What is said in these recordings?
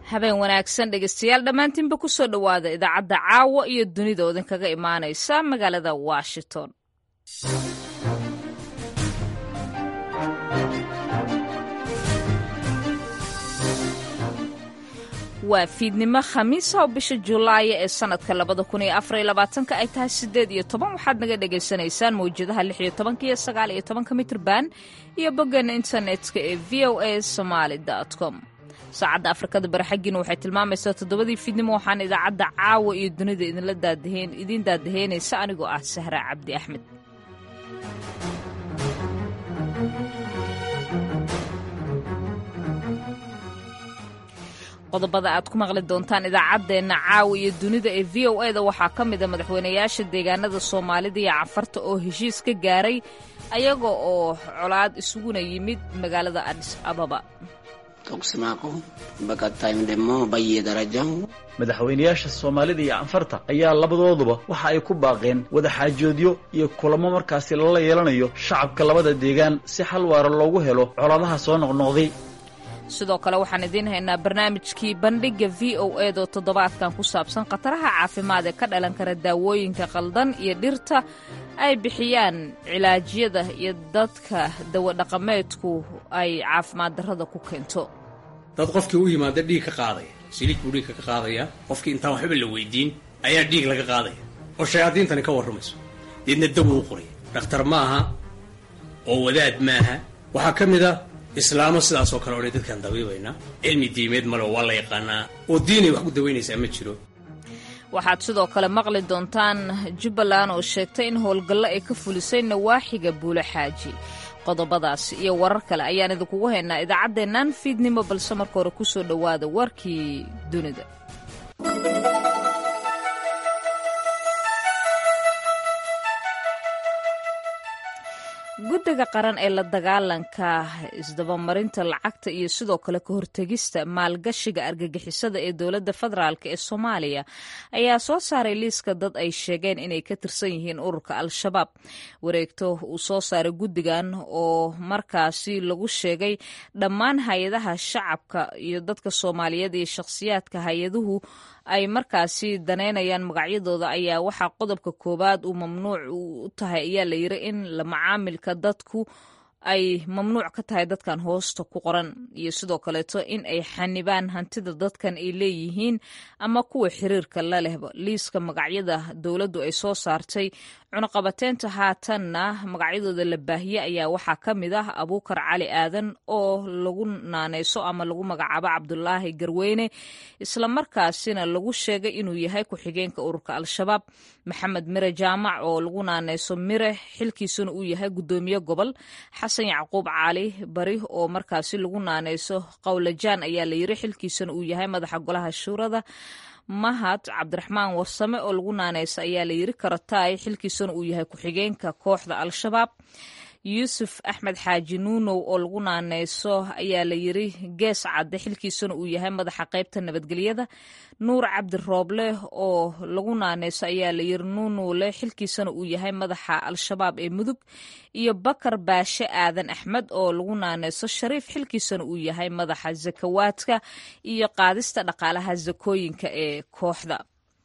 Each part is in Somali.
habeen wanaagsan dhegeystayaal dhammaantiinba ku soo dhowaada idaacadda caawa iyo dunida oo idinkaga imaanaysa magaalada washington waa fiidnimo khamiisa oo bisha julaaya ee sanadka labada kun iyo afar iyo labaatanka ay tahay sideed iyo toban waxaad naga dhagaysanaysaan mawjadaha lix iyo tobanka iyo sagaal iyo tobanka mitrban iyo boggeena internetka ee v o a somaali com saacadda afrikada bari xaggiina waxay tilmaamaysaa toddobadii fiidnimo waxaan idaacadda caawa iyo dunida idinla daadaheen idiin daadaheynaysa anigoo ah sahra cabdi axmed qodobada aad ku maqli doontaan idaacaddeenna caawa iyo dunida ee v o eda waxaa ka mida madaxweynayaasha deegaanada soomaalida iyo cafarta oo heshiis ka gaaray ayaga oo colaad isuguna yimid magaalada adis ababa madaxweynayaasha soomaalida iyo canfarta ayaa labadooduba waxa ay ku baaqeen wadaxaajoodyo iyo kulamo markaasi lala yeelanayo shacabka labada deegaan si xal waara loogu helo colaadaha soo noqnoqday sidoo kale waxaan idiin haynaa barnaamijkii bandhigga v o ed oo toddobaadkan ku saabsan khataraha caafimaad ee ka dhalan kara daawooyinka qaldan iyo dhirta ay bixiyaan cilaajyada iyo dadka dawadhaqameedku ay caafimaad darrada ku keento dad qofkii u yimaada dhiig ka qaadaya siliid buu dhiigka ka qaadaya qofkii intaan waxba la weydiin ayaa dhiig laga qaadaya oo shayaadiintani ka warramayso deedna dawo u qoraya dhakhtar maaha oo wadaad maaha waxaa ka mid a islaamo sidaasoo kale odhan dadkaan dabiibaynaa cilmi diimeed male oo waa la yaqaanaa oo diinay wax ku dawaynaysaa ma jiro waxaad sidoo kale maqli doontaan jubbaland oo sheegtay in howlgallo ay ka fulisay nawaaxiga buulo xaaji qodobadaas iyo warar kale ayaan idinkugu haynaa idaacaddeennan fiidnimo balse marka hore ku soo dhowaada warkii dunida guddiga qaran ee la dagaalanka isdabamarinta lacagta iyo sidoo kale ka hortegista maalgashiga argagixisada ee dowladda federaalk ee soomaaliya ayaa soo saaray liiska dad ay sheegeen inay ka tirsan yihiin ururka al-shabaab wareegto uu soo saaray guddigan oo markaasi lagu sheegay dhammaan hay-adaha shacabka iyo dadka soomaaliyeed iyo shakhsiyaadka hay-aduhu ay markaasi daneynayaan magacyadooda ayaa waxaa qodobka koowaad uu mamnuuc u tahay ayaa la yiri in la macaamilka dadku ay mamnuuc ka tahay dadkan hoosta ku qoran iyo sidoo kaleeto in ay xanibaan hantida dadkan ay leeyihiin ama kuwa xiriirka la lehba liiska magacyada dowladdu ay soo saartay cunuqabateynta haatanna magacyadooda la baahiye ayaa waxaa ka mid ah abuukar cali aadan oo lagu naaneyso ama lagu magacaabo cabdulaahi garweyne islamarkaasina lagu sheegay inuu yahay ku-xigeenka ururka al-shabaab maxamed mire jaamac oo lagu naaneyso mire xilkiisuna uu yahay guddoomiye gobol xasan yacquub cali bari oo markaasi lagu naaneyso qowlajaan ayaa la yiri xilkiisuna uu yahay madaxa golaha shuurada mahad cabdiraxmaan warsame oo lagu naaneysa ayaa la yiri karataay xilkiisuna uu yahay ku-xigeenka kooxda al-shabaab yuusuf axmed xaaji nuunow oo lagu naaneyso ayaa la yiri gees cadde xilkiisuna uu yahay madaxa qaybta nabadgelyada nuur cabdi rooble oo lagu naaneyso ayaa la yiri nuunowle xilkiisana uu yahay madaxa al-shabaab ee mudug iyo bakar baashe aadan axmed oo lagu naaneyso shariif xilkiisana uu yahay madaxa zakawaadka iyo qaadista dhaqaalaha zakooyinka ee kooxda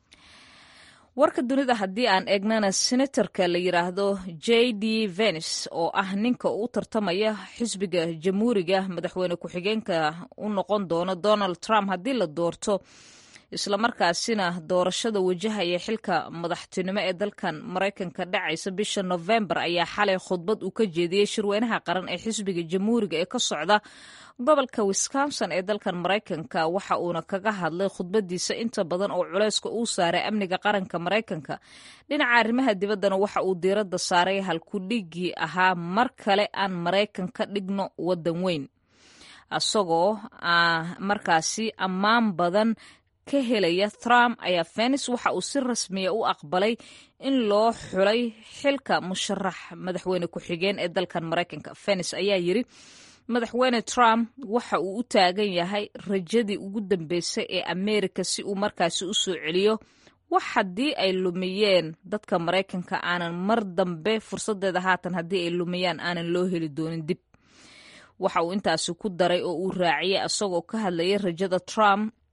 warka dunida haddii aan eegnana senatorka la yiraahdo j d venis oo ah ninka u tartamaya xisbiga jamhuuriga madaxweyne ku-xigeenka u noqon doono donald trump haddii la doorto islamarkaasina doorashada wajahaya xilka madaxtinimo ee dalkan maraykanka dhacaysa bisha novembar ayaa xalay khudbad uu ka jeediyey shirweynaha qaran ee xisbiga jamhuuriga ee ka socda gobolka wisconsin ee dalkan maraykanka waxa uuna kaga hadlay khudbadiisa inta badan oo culeyska uu saaray amniga qaranka maraykanka dhinaca arrimaha dibaddana waxa uu diiradda saaray halkudhigii ahaa mar kale aan maraykan ka dhigno waddan weyn isagoo markaasi ammaan badan ka helaya trump ayaa fenis waxa uu si rasmiya u aqbalay in loo xulay xilka musharax madaxweyne ku-xigeen ee dalkan maraykanka fenis ayaa yiri madaxweyne trump waxa uu u taagan yahay rajadii ugu dambeysay ee ameerika si uu markaasi u soo celiyo wax haddii ay lumiyeen dadka maraykanka aanan mar dambe fursadeeda haatan haddii ay lumiyaan aanan loo heli doonin dib waxa uu intaasi ku daray oo uu raaciyey isagoo ka hadlayay rajada trump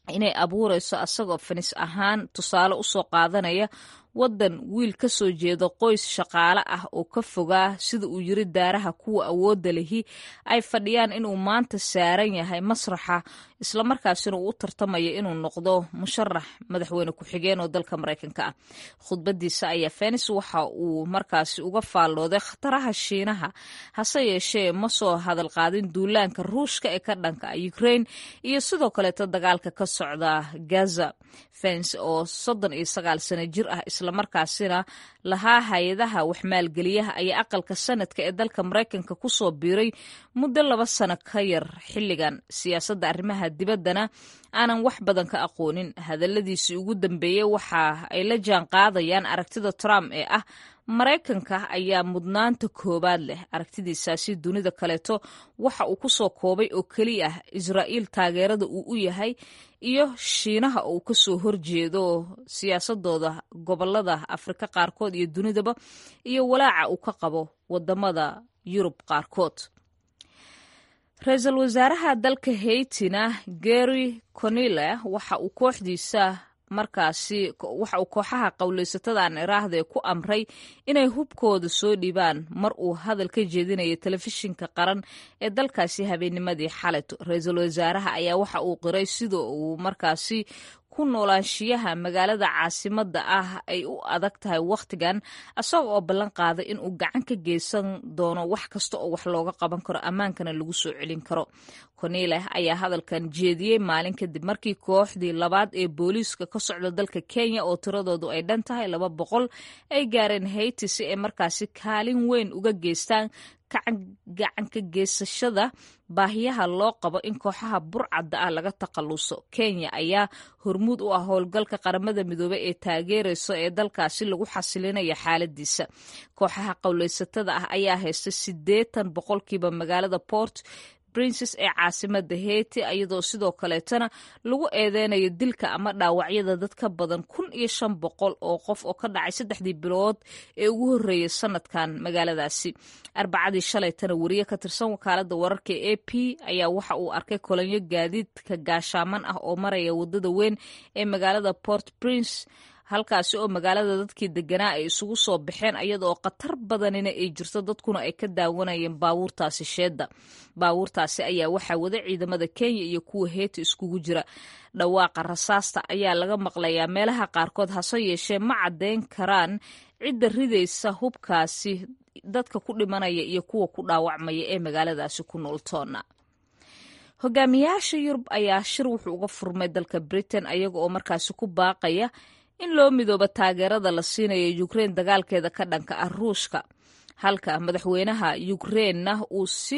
inay abuurayso asagoo finis ahaan tusaale usoo qaadanaya waddan wiil ka soo jeeda qoys shaqaale ah oo ka fogaa sida uu yiri daaraha kuwa awoodda lehi ay fadhiyaan inuu maanta saaran yahay masraxa islamarkaasina uu u tartamaya inuu noqdo musharax madaxweyne ku-xigeen oo dalka maraykanka ah khudbadiisa ayaa fenis waxa uu markaasi uga faallooday khataraha shiinaha hase yeeshee ma soo hadal qaadin duulaanka ruushka ee ka dhanka ah ukraine iyo sidoo kaleeto dagaalka ka socda gaza fens oo soddon iyo sagaal sano jir ah islamarkaasina lahaa hay-adaha waxmaalgeliyaha ayaa aqalka sanadka ee dalka maraykanka ku soo biiray muddo laba sano ka yar xilligan siyaasadda arrimaha dibaddana aanan wax badan ka aqoonin hadalladiisii ugu dambeeyey waxa ay la jaan qaadayaan aragtida trump ee ah maraykanka ayaa mudnaanta koowaad leh aragtidiisaasi dunida kaleeto waxa uu ku soo koobay oo keliya ah israa'iil taageerada uu u yahay iyo shiinaha oo uu ka soo horjeedo siyaasadooda gobolada afrika qaarkood iyo dunidaba iyo walaaca uu ka qabo wadamada yurub qaarkood ra-iisul wasaaraha dalka heytina gary conile waxa uu kooxdiisa markaasi waxa uu kooxaha qowleysatadan iraahda ee ku amray inay hubkooda soo dhibaan mar uu hadal ka jeedinayo telefishinka qaran ee dalkaasi habeennimadii xaleto ra-iisul wasaaraha ayaa waxa uu qiray sida uu markaasi ku noolaanshiyaha magaalada caasimadda ah ay u adag tahay wakhtigan isaga oo ballan qaaday in uu gacan ka geysan doono wax kasta oo wax looga qaban karo ammaankana lagu soo celin karo konile ayaa hadalkan jeediyey maalin kadib markii kooxdii labaad ee booliiska ka socda dalka kenya oo tiradoodu ay dhan tahay laba boqol ay gaareen hayti si ay markaasi kaalin weyn uga geystaan gacan ka geysashada baahiyaha loo qabo in kooxaha burcadda ah laga takhalluso kenya ayaa hormuud u ah howlgalka qaramada midoobey ee taageerayso ee dalkaasi lagu xasilinayo xaaladiisa kooxaha qowleysatada ah ayaa haysta siddeetan boqolkiiba magaalada port princes ee caasimada heyti iyadoo sidoo kaleetana lagu eedeynayo dilka ama dhaawacyada dad ka badan kun iyo shan boqol oo qof oo ka dhacay saddexdii bilood ee ugu horreeyay sanadkan magaaladaasi arbacadii shalaytana wariye ka tirsan wakaalada wararka e a p ayaa waxa uu arkay kolonyo gaadiidka gaashaaman ah oo maraya wadada weyn ee magaalada port prince halkaasi oo magaalada dadkii deganaa ay isugu soo baxeen iyadaoo khatar badanina ay jirto dadkuna ay ka daawanayeen baabuurtaasi sheedda baabuurtaasi ayaa waxaa wada ciidamada kenya iyo kuwa heeta iskugu jira dhawaaqa rasaasta ayaa laga maqlayaa meelaha qaarkood hase yeeshee ma caddeyn karaan cidda ridaysa hubkaasi dadka ku dhimanaya iyo kuwa ku dhaawacmaya ee magaaladaasi ku nool toona hogaamiyaasha yurub ayaa shir wuxuu uga furmay dalka britain ayaga oo markaasi ku baaqaya in loo midoobo taageerada la siinayo ukrein dagaalkeeda ka dhanka ah ruushka halka madaxweynaha ukreinna uu si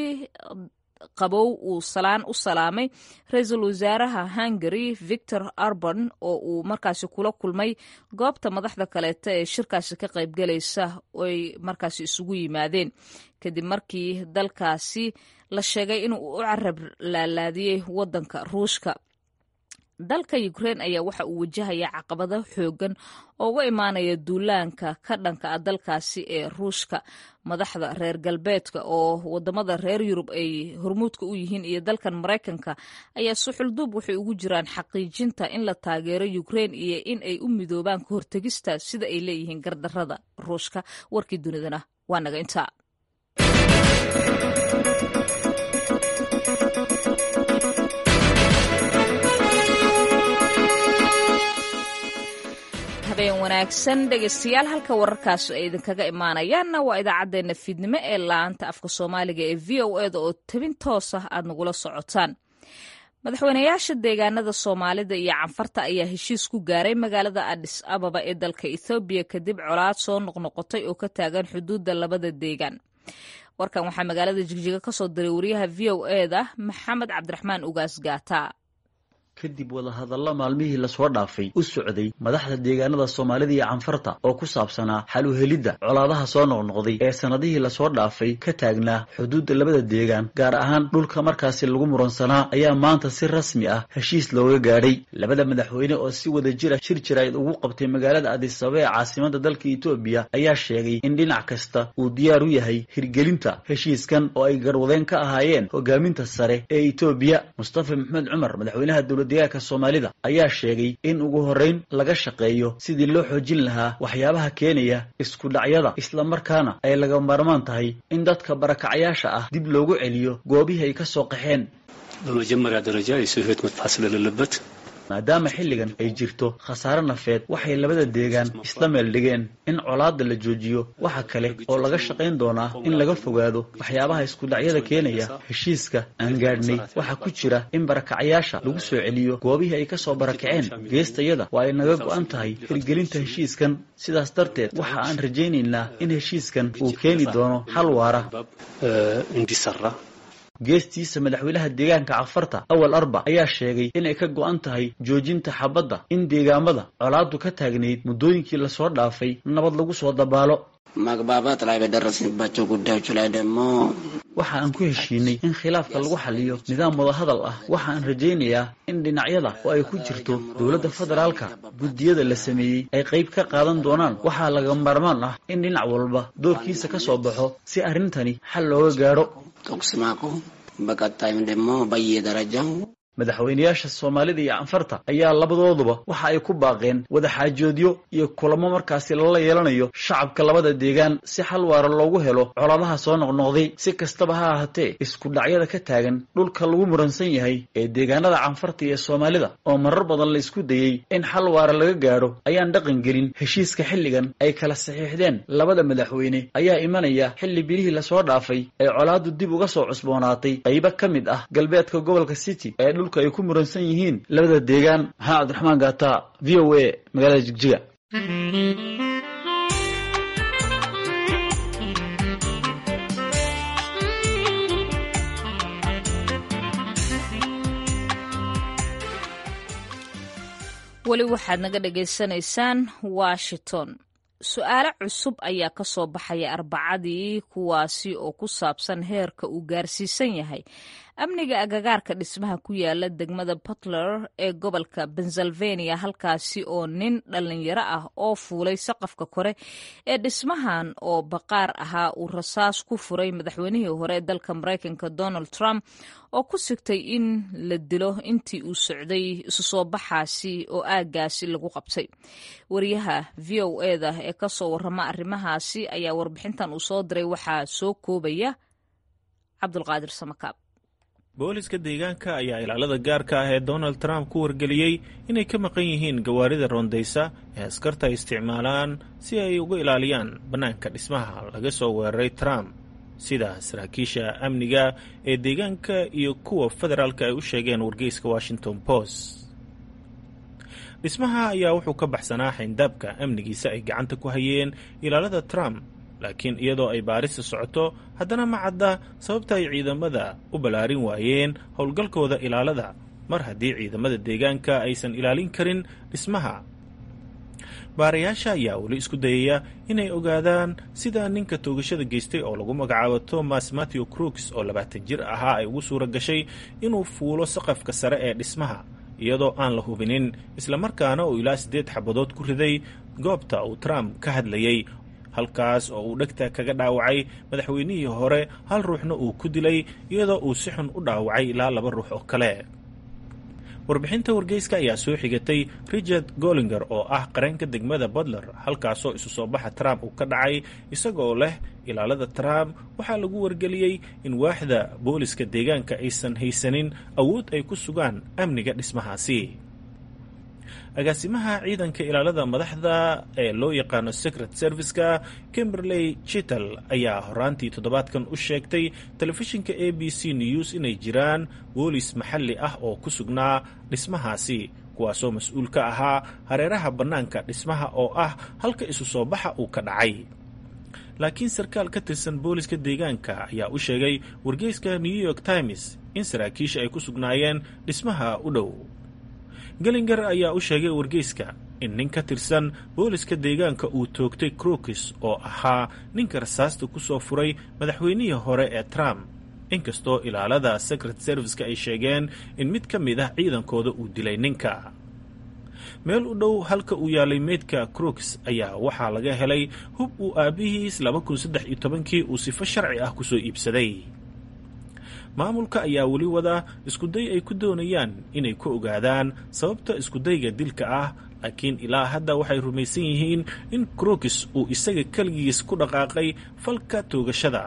qabow uu salaan u salaamay ra-iisul wasaaraha hungary victor urban oo uu markaasi kula kulmay goobta madaxda kaleeta ee shirkaasi ka qaybgalaysa oy markaasi isugu yimaadeen kadib markii dalkaasi la sheegay inuu u carab laalaadiyey wadanka ruushka dalka ukrein ayaa waxa uu wajahaya caqabado xoogan oo uga imaanaya duulaanka ka dhanka ah dalkaasi ee ruushka madaxda reer galbeedka oo wadamada reer yurub ay hormuudka u yihiin iyo dalkan maraykanka ayaa suxulduub waxay ugu jiraan xaqiijinta in la taageero ukrein iyo in ay u midoobaan ka hortegista sida ay leeyihiin gardarada ruushka warkii dunidana waa naga intaa habeen wanaagsan dhegeystayaal halka wararkaas ay idinkaga imaanayaanna waa idaacaddeenna fiidnimo ee laanta afka soomaaliga ee v o eda oo tabin toos ah aad nagula socotaan madaxweynayaasha deegaanada soomaalida iyo canfarta ayaa heshiis ku gaaray magaalada adis ababa ee dalka ethoobiya kadib colaad soo noqnoqotay oo ka taagan xuduudda labada deegaan warkan waxaa magaalada jigjiga ka soo diray wariyaha v o eda maxamed cabdiraxmaan ugaas gaata kadib wadahadalla maalmihii lasoo dhaafay u socday madaxda deegaanada soomaalida iyo canfarta oo ku saabsanaa xal u helidda colaadaha soo noqnoqday ee sannadihii lasoo dhaafay ka taagnaa xuduudda labada deegaan gaar ahaan dhulka markaasi lagu muransanaa ayaa maanta si rasmi ah heshiis looga gaadhay labada madaxweyne oo si wada jira shir jirayd ugu qabtay magaalada adisaba ee caasimada dalka etoobiya ayaa sheegay in dhinac kasta uu diyaar u yahay hirgelinta heshiiskan oo ay garwadeen ka ahaayeen hogaaminta sare ee etoobiya mustafa maxamed cumar madaxweynaha dowladdeegaanka soomaalida ayaa sheegay in ugu horrayn laga shaqeeyo sidii loo xoojin lahaa waxyaabaha keenaya isku dhacyada islamarkaana ay laga maarmaan tahay in dadka barakacayaasha ah dib loogu celiyo goobihii ay ka soo qaxeen በመጀመሪያ ደረጃ የሰው ሕይወት መጥፋት ስለሌለበት maadaama xilligan ay jirto khasaare nafeed waxay labada deegaan isla meel dhigeen in colaadda la joojiyo waxa kale oo laga shaqayn doonaa in laga fogaado waxyaabaha iskudhacyada keenaya heshiiska aan gaadhnay waxaa ku jira in barakacayaasha lagu soo celiyo goobihii ay ka soo barakaceen geestayada waa ay naga go'an tahay hirgelinta heshiiskan sidaas darteed waxa aan rajaynaynaa in heshiiskan uu keeni doono xal waara እንዲሰራ geestiisa madaxweynaha deegaanka cafarta awal arba ayaa sheegay inay ka go'an tahay joojinta xabadda in deegaamada colaaddu ka taagnayd muddooyinkii lasoo dhaafay nabad lagu soo dabaalo መግባባት ላይ በደረስንባቸው ጉዳዮች ላይ ደግሞ waxa aan ku heshiinay in khilaafka lagu xaliyo nidaam wadahadal ah waxa aan rajaynayaa in dhinacyada oo ay ku jirto dowladda federaalka guddiyada la sameeyey ay qayb ka qaadan doonaan waxaa laga maarmaan ah in dhinac walba doorkiisa ka soo baxo si arrintani xal looga gaadho ተኩስ ማቆም በቀጣይም ደግሞ በየደረጃው madaxweynayaasha soomaalida iyo canfarta ayaa labadooduba waxa ay ku baaqeen wadaxaajoodyo iyo kulamo markaasi lala yeelanayo shacabka labada deegaan si xal waara loogu helo colaadaha soo noqnoqday si kastaba ha ahaatee isku dhacyada ka taagan dhulka lagu muransan yahay ee deegaanada canfarta iyo soomaalida oo marar badan la isku dayey in xal waara laga gaadho ayaan dhaqan gelin heshiiska xilligan ay kala saxiixdeen labada madaxweyne ayaa imanaya xilli bilihii lasoo dhaafay ee colaaddu dib uga soo cusboonaatay qaybo ka mid ah galbeedka gobolka city ee dhulka ay ku muransan yihiin labada deegaan maxamed cabdiraxmaan gaata v o a magaalada jigjiga weli waxaad naga dhagaysanaysaan washington su-aalo cusub ayaa ka soo baxaya arbacadii kuwaasi oo ku saabsan heerka uu gaarsiisan yahay amniga agagaarka dhismaha ku yaala degmada puntler ee gobolka pennsylvania halkaasi oo nin dhalinyaro ah oo fuulay saqafka kore ee dhismahan oo baqaar ahaa uu rasaas ku furay madaxweynihii hore ee dalka maraykanka donald trump oo ku sigtay in la dilo intii uu socday isu soo baxaasi oo aaggaasi lagu qabtay wariyaha v o eda ee ka soo warrama arrimahaasi ayaa warbixintan uu soo diray waxaa soo koobaya cabdulqaadir samakaab booliska deegaanka ayaa ilaalada gaarka ah ee donald trump ku wargeliyey inay ka maqan yihiin gawaarida roondaysa ee askarta ay isticmaalaan si ay uga ilaaliyaan bannaanka dhismaha laga soo weeraray trump sida saraakiisha amniga ee deegaanka iyo kuwa federaalka ay u sheegeen wargeyska washington post dhismaha ayaa wuxuu ka baxsanaa xayndaabka amnigiisa ay gacanta ku hayeen ilaalada trump laakiin iyadoo ay baarista socoto haddana ma cadda sababta ay ciidamada u ballaarin waayeen howlgalkooda ilaalada mar haddii ciidamada deegaanka aysan ilaalin karin dhismaha baarayaasha ayaa weli isku dayaya inay ogaadaan sida ninka toogashada geystay oo lagu magacaabo thomas matthew crooks oo labaatan jir ahaa ay ugu suura gashay inuu fuulo saqafka sare ee dhismaha iyadoo aan la hubinin islamarkaana uu ilaa siddeed xabadood ku riday goobta uu trump ka hadlayey halkaas oo uu dhegta kaga dhaawacay madaxweynihii hore hal ruuxna uu ku dilay iyadoo uu si xun u dhaawacay ilaa laba ruux oo kale warbixinta wargeyska ayaa soo xigatay richard gollinger oo ah qareenka degmada butler halkaasoo isu soo baxa trump uu ka dhacay isagoo leh ilaalada trump waxaa lagu wargeliyey in waaxda booliska deegaanka aysan haysanin awood ay ku sugaan amniga dhismahaasi agaasimaha ciidanka ilaalada madaxda ee loo yaqaano secret serviceka kimberley chital ayaa horaantii toddobaadkan u sheegtay telefishinka a b c news inay jiraan boolis maxalli ah oo ku sugnaa dhismahaasi kuwaasoo mas-uul ka ahaa hareeraha bannaanka dhismaha oo ah halka isu soo baxa uu ka dhacay laakiin sarkaal ka tirsan booliska deegaanka ayaa u sheegay wargeyska new york times in saraakiisha ay ku sugnaayeen dhismaha u dhow gelinger ayaa u sheegay wargeyska in nin ka tirsan booliska deegaanka uu toogtay crokis oo ahaa ninka rasaasta ku soo furay madaxweynihii hore ee trump inkastoo ilaalada secret serviceka ay sheegeen in mid ka mid ah ciidankooda uu dilay ninka meel u dhow halka uu yaalay meydka crooks ayaa waxaa laga helay hub uu aabbihiis laba kun saddex iyo tobankii uu sifo sharci ah kusoo iibsaday maamulka ayaa weli wada iskuday ay ku doonayaan inay ku ogaadaan sababta iskudayga dilka ah laakiin ilaa hadda waxay rumaysan yihiin in crokis uu isaga keligiis ku dhaqaaqay falka toogashada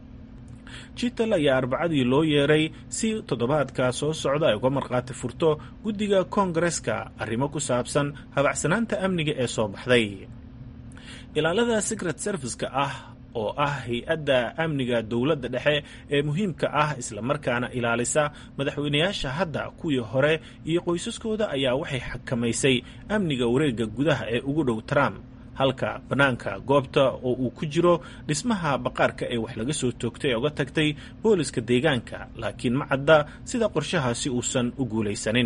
jital ayaa arbacadii loo yeeray si toddobaadka soo socda ay uga markhaati furto guddiga koongareska arrimo ku saabsan habacsanaanta amniga ee soo baxday ilaalada secret service-ka ah oo ah hay-adda amniga dowladda dhexe ee muhiimka ah islamarkaana ilaalisa madaxweynayaasha hadda kuwii hore iyo qoysaskooda ayaa waxay xakamaysay amniga wareegga gudaha ee ugu dhow trump halka bannaanka goobta oo uu ku jiro dhismaha baqaarka ee wax laga soo toogtay ee uga tagtay booliska deegaanka laakiin ma cadda sida qorshahaasi uusan u guulaysanin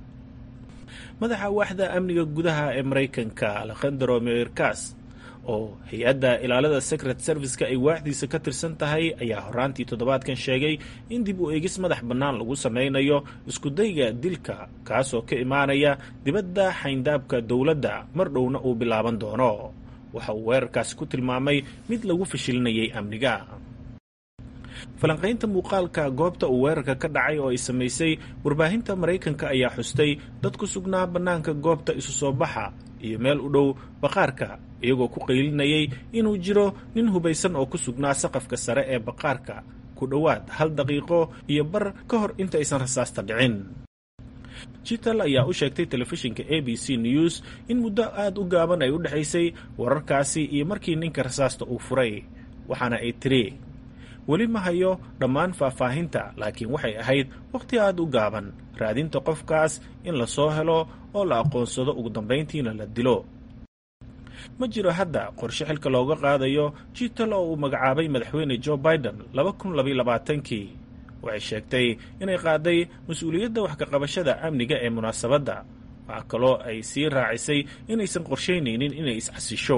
madaxa waaxda amniga gudaha ee maraykanka alekhandro meerkas oo hay-adda ilaalada secret service-ka ay waaxdiisa ka tirsan tahay ayaa horaantii toddobaadkan sheegay in dib u eegis madax bannaan lagu sameynayo iskudayga dilka kaasoo ka imaanaya dibadda xayndaabka dowladda mar dhowna uu bilaaban doono waxa uu weerarkaasi ku tilmaamay mid lagu fashilinayay amniga falanqaynta muuqaalka goobta uu weerarka ka dhacay oo ay samaysay warbaahinta maraykanka ayaa xustay dad ku sugnaa bannaanka goobta isu soo baxa iyo meel u dhow baqaarka iyagoo ku qaylinayay inuu jiro nin hubaysan oo ku sugnaa saqafka sare ee baqaarka ku dhowaad hal daqiiqo iyo bar ka hor inta aysan rasaasta dhicin jital ayaa u sheegtay telefishinka a b c news in muddo aada u gaaban ay u dhexaysay wararkaasi iyo markii ninka rasaasta uu furay waxaana ay tiri weli ma hayo dhammaan faahfaahinta laakiin waxay ahayd wakhti aada u gaaban raadinta qofkaas in la soo helo oo la aqoonsado ugu dambayntiina la dilo ma jiro hadda qorshe xilka looga qaadayo jital oo uu magacaabay madaxweyne joe biden laba kun labaiy labaatankii waxay sheegtay inay qaaday mas-uuliyadda wax ka qabashada amniga ee munaasabadda waxaa kaloo ay sii raacisay inaysan qorshaynaynin inay iscasisho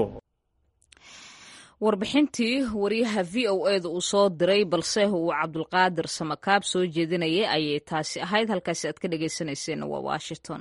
warbixintii wariyaha v o e da uu soo diray balse uu cabdulqaadir samakaab soo jeedinayay ayay taasi ahayd halkaasi aad ka dhagaysanayseen waa washington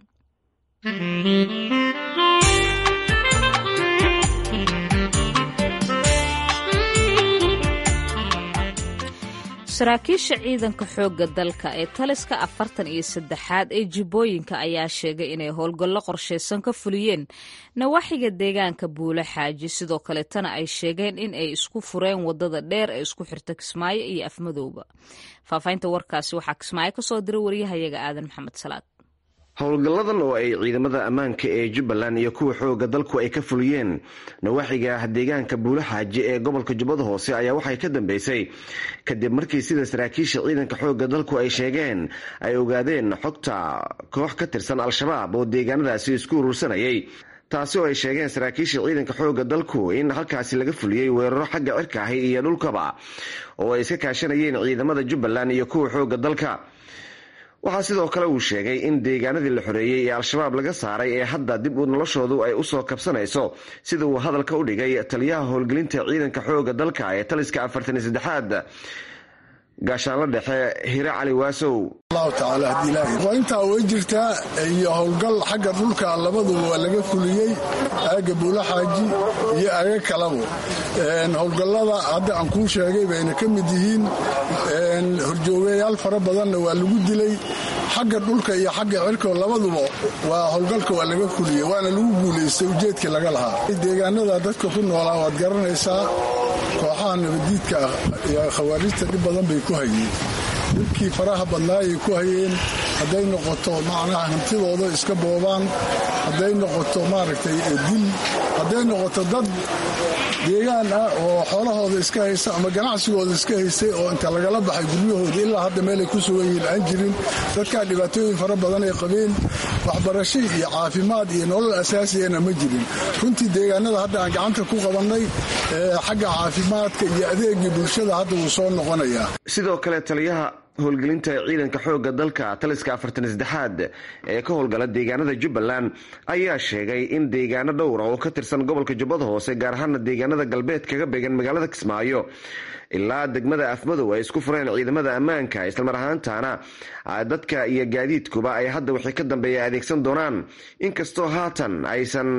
saraakiisha ciidanka xoogga dalka ee taliska afartan iyo saddexaad ee jibbooyinka ayaa sheegay inay howlgallo qorshaysan ka fuliyeen nawaaxiga deegaanka buule xaaji sidoo kaletana ay sheegeen in ay isku fureen wadada dheer ee isku xirta kismaayo iyo afmadowba faahfaahinta warkaasi waxaa kismaayo kasoo diray wariyahayaga aadan maxamed salaad howlgalladan oo ay ciidamada ammaanka ee jubbaland iyo kuwa xooga dalku ay ka fuliyeen nawaaxiga deegaanka buule xaaji ee gobolka jubbada hoose ayaa waxay ka dambeysay kadib markii sida saraakiisha ciidanka xooga dalku ay sheegeen ay ogaadeen xogta koox ka tirsan al-shabaab oo deegaanadaasi isku urursanayay taasi oo ay sheegeen saraakiisha ciidanka xooga dalku in halkaasi laga fuliyey weeraro xagga cirka ahi iyo dhulkaba oo ay iska kaashanayeen ciidamada jubbaland iyo kuwa xooga dalka waxaa sidoo kale uu sheegay in deegaanadii la xoreeyey ee al-shabaab laga saaray ee hadda dib u noloshoodu ay usoo kabsanayso sida uu hadalka u dhigay taliyaha howlgelinta ciidanka xooga dalka ee taliska afartan iyo saddexaad gaashaanla dhexe hire cali waasow waa intaa way jirtaa iyo howlgal xagga dhulka labaduba waa laga fuliyey aaga buula xaaji iyo aaga kalabo howlgallada hadda aan kuu sheegay bayna ka mid yihiin horjoogayaal fara badanna waa lagu dilay xagga dhulka iyo xagga cirko labaduba waa howlgalka waa laga fuliyey waana lagu guulaystay ujeedkii laga lahaa deegaanada dadka ku noolaa waad garanaysaa kooxaha nabadiidka ah iyo khawaarijta dhib badan bay ku hayeen dhibkii faraha badnaayay ku hayeen hadday noqoto macnaha hantidooda iska boobaan hadday noqoto maaragtay dil hadday noqoto dad deegaan ah oo xoolahooda iska haysta ama ganacsigooda iska haystay oo inta lagala baxay guryahooda ilaa hadda meelay ku sugan yihiin aan jirin dadkaa dhibaatooyin fara badan ay qabeen waxbarasho iyo caafimaad iyo nolol asaasiyana ma jirin runtii deegaanada hadda aan gacanta ku qabannay xagga caafimaadka iyo adeegii bulshada hadda wuu soo noqonayaa sidoo kale taliyaha howlgelinta ciidanka xooga dalka taliska afartan saddexaad ee ka howlgala deegaanada jubbaland ayaa sheegay in deegaano dhowra oo ka tirsan gobolka jubbada hoose gaar ahaana deegaanada galbeed kaga beegan magaalada kismaayo ilaa degmada afmadow ay isku fureen ciidamada ammaanka islamar ahaantaana dadka iyo gaadiidkuba ay hadda wixii ka dambeeya adeegsan doonaan inkastoo haatan aysan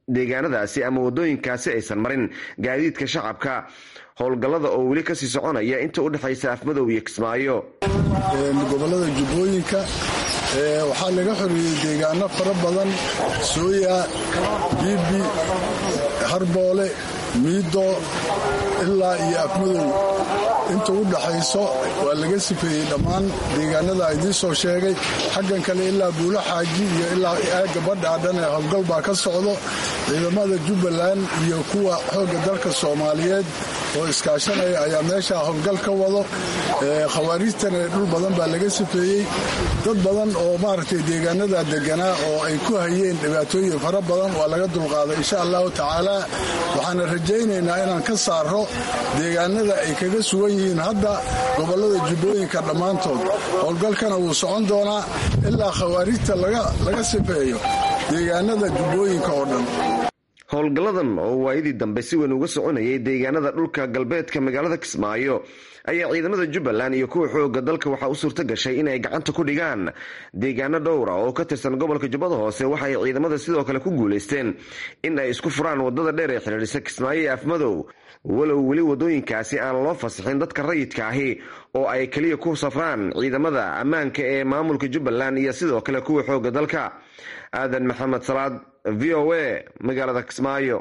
deegaanadaasi ama wadooyinkaasi aysan marin gaadiidka shacabka howlgallada oo weli kasii soconaya inta u dhexaysa afmadow iyo kismaayo gobolada jubbooyinka waxaa laga xoreeyey deegaano fara badan sooya biibi harboole miido ilaa iyo afmadow inta u dhaxayso waa laga sifeeyey dhammaan deegaanada idiin soo sheegay xaggan kale ilaa buulo xaaji iyo ilaa aagga badhaa dhan ee howlgal baa ka socdo ciidamada jubbaland iyo kuwa xoogga dalka soomaaliyeed oo iskaashanaya ayaa meesha howlgal ka wado khawaariijtana dhul badan baa laga sifeeyey dad badan oo maaragtay deegaanada deganaa oo ay ku hayeen dhibaatooyin fara badan waa laga dulqaaday insha allahu tacaala waxaana rajaynaynaa inaan ka saaro deegaanada ay kaga sugan yihiin hadda gobolada jubbooyinka dhammaantood howlgalkana wuu socon doonaa ilaa khawaariijta laga sifeeyo deegaanada jubbooyinka oo dhan howlgalladan oo waayadii dambe si weyn uga soconayay deegaanada dhulka galbeedka magaalada kismaayo ayaa ciidamada jubbaland iyo kuwa xooga dalka waxaa u suurto gashay in ay gacanta ku dhigaan deegaano dhowra oo ka tirsan gobolka jubbada hoose waxa ay ciidamada sidoo kale ku guulaysteen in ay isku furaan wadada dheer ee xidhiidhisa kismaayo iyo afmadow walow weli wadooyinkaasi aan loo fasixin dadka rayidka ahi oo ay keliya ku safraan ciidamada ammaanka ee maamulka jubbaland iyo sidoo kale kuwa xooga dalka aadan maxamed salaad v o a magaalada kismaayo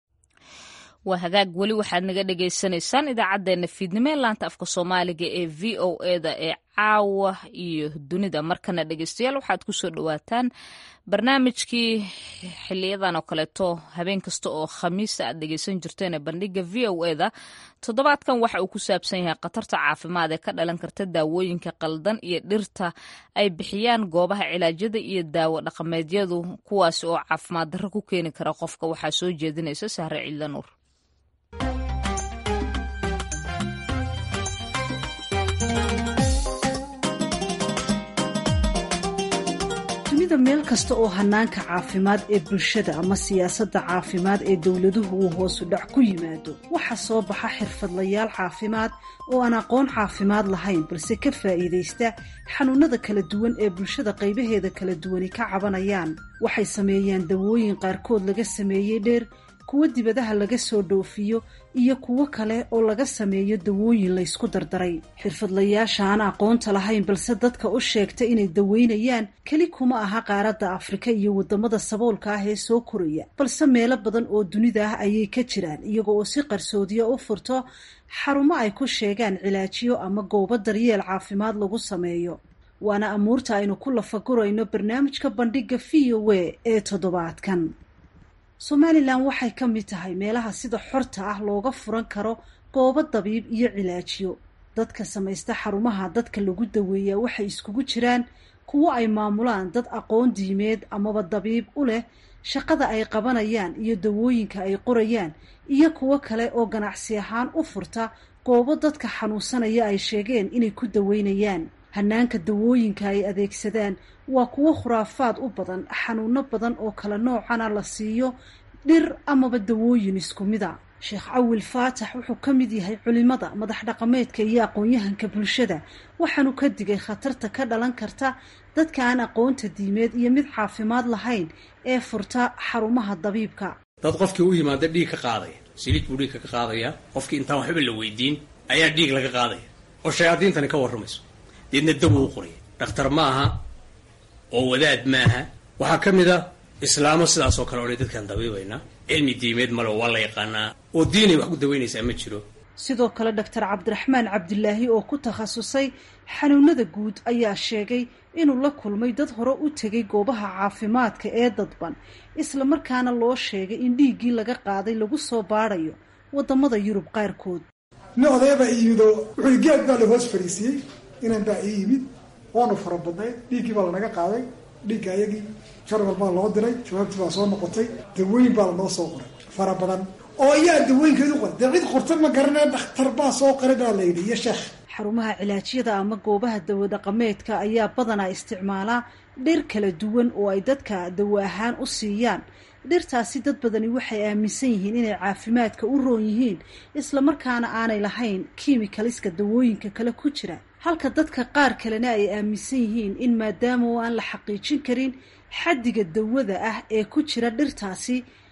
waa hagaag weli waxaad naga dhagaysanaysaan idaacaddeenna fiidnimo ee laanta afka soomaaliga ee v o eda ee caawa iyo dunida markana dhegeystayaal waxaad kusoo dhawaataan barnaamijkii xiliyadan oo kaleeto habeen kasta oo khamiista aad dhegeysan jirteen ee bandhiga v o eda toddobaadkan waxa uu ku saabsan yahay khatarta caafimaad ee ka dhalan karta daawooyinka qaldan iyo dhirta ay bixiyaan goobaha cilaajyada iyo daawo dhaqameedyadu kuwaasi oo caafimaad darro ku keeni kara qofka waxaa soo jeedinaysa sahre ciidla nuur dunida meel kasta oo hanaanka caafimaad ee bulshada ama siyaasadda caafimaad ee dowladuhu uu hoosu dhac ku yimaado waxaa soo baxa xirfadlayaal caafimaad oo aan aqoon caafimaad lahayn balse ka faa'iidaysta xanuunada kala duwan ee bulshada qaybaheeda kala duwani ka cabanayaan waxay sameeyaan dawooyin qaarkood laga sameeyey dheer kuwo dibadaha laga soo dhoofiyo iyo kuwo kale oo laga sameeyo dawooyin laysku dardaray xirfadlayaasha aan aqoonta lahayn balse dadka u sheegta inay daweynayaan keli kuma aha qaaradda afrika iyo waddamada saboolka ah ee soo koraya balse meelo badan oo dunida ah ayay ka jiraan iyaga oo si qarsoodiya u furto xarumo ay ku sheegaan cilaajiyo ama goobo daryeel caafimaad lagu sameeyo waana amuurta aynu ku lafagurayno barnaamijka bandhiga v o a ee toddobaadkan somalilan waxay ka mid tahay meelaha sida xorta ah looga furan karo goobo dabiib iyo cilaajiyo dadka samaysta xarumaha dadka lagu daweeyaa waxay iskugu jiraan kuwo ay maamulaan dad aqoon diimeed amaba dabiib u leh shaqada ay qabanayaan iyo dawooyinka ay qorayaan iyo kuwo kale oo ganacsi ahaan u furta goobo dadka xanuunsanaya ay sheegeen inay ku daweynayaan hanaanka dawooyinka ay adeegsadaan waa kuwo khuraafaad u badan xanuuno badan oo kala noocana la siiyo dhir amaba dawooyin isku mida sheekh cawil faatax wuxuu ka mid yahay culimada madax dhaqameedka iyo aqoon-yahanka bulshada waxaanu ka digay khatarta ka dhalan karta dadka aan aqoonta diimeed iyo mid caafimaad lahayn ee furta xarumaha dabiibka dad qofkii u yimaada dhiig ka qaadaya siliid buu dhiigka ka qaadaya qofkii intaan waxba la weydiin ayaa dhiig laga qaadaya oo shayaadiintani ka warramayso deedna dawo u qoraya dhakhtar ma aha oo wadaad maaha waxaa ka mid a islaamo sidaasoo kale odhay dadkaan dabiibaynaa cilmi diimeed male waa la yaqaanaa oo diinay wax ku dawaynaysaa ma jiro sidoo kale doctor cabdiraxmaan cabdilaahi oo ku takhasusay xanuunada guud ayaa sheegay inuu la kulmay dad hore u tegay goobaha caafimaadka ee dadban isla markaana loo sheegay in dhiiggii laga qaaday lagu soo baadhayo waddamada yurub qaarkood nin odaybaa iyimidoo wuxuu geed baa la hoos fariisiyey inan baa ii yimid waanu fara badnay dhiiggii baa lanaga qaaday dhiigga ayagii jarwal baa loo diray jawaabtii baa soo noqotay dawooyin baa lanoo soo qoray fara badan oo ayaa dawooyinkeedu qoray dee cid qorta ma garanee dhakhtar baa soo qoray baa la yidhi iyo sheekh xarumaha cilaajyada ama goobaha dawo dhaqameedka ayaa badanaa isticmaalaa dhir kala duwan oo ay dadka dawo ahaan u siiyaan dhirtaasi dad badani waxay aaminsan yihiin inay caafimaadka u roon yihiin islamarkaana aanay lahayn kiimikaliska dawooyinka kale ku jira halka dadka qaar kalena ay aaminsan yihiin in maadaama oo aan la xaqiijin karin xaddiga dawada ah ee ku jira dhirtaasi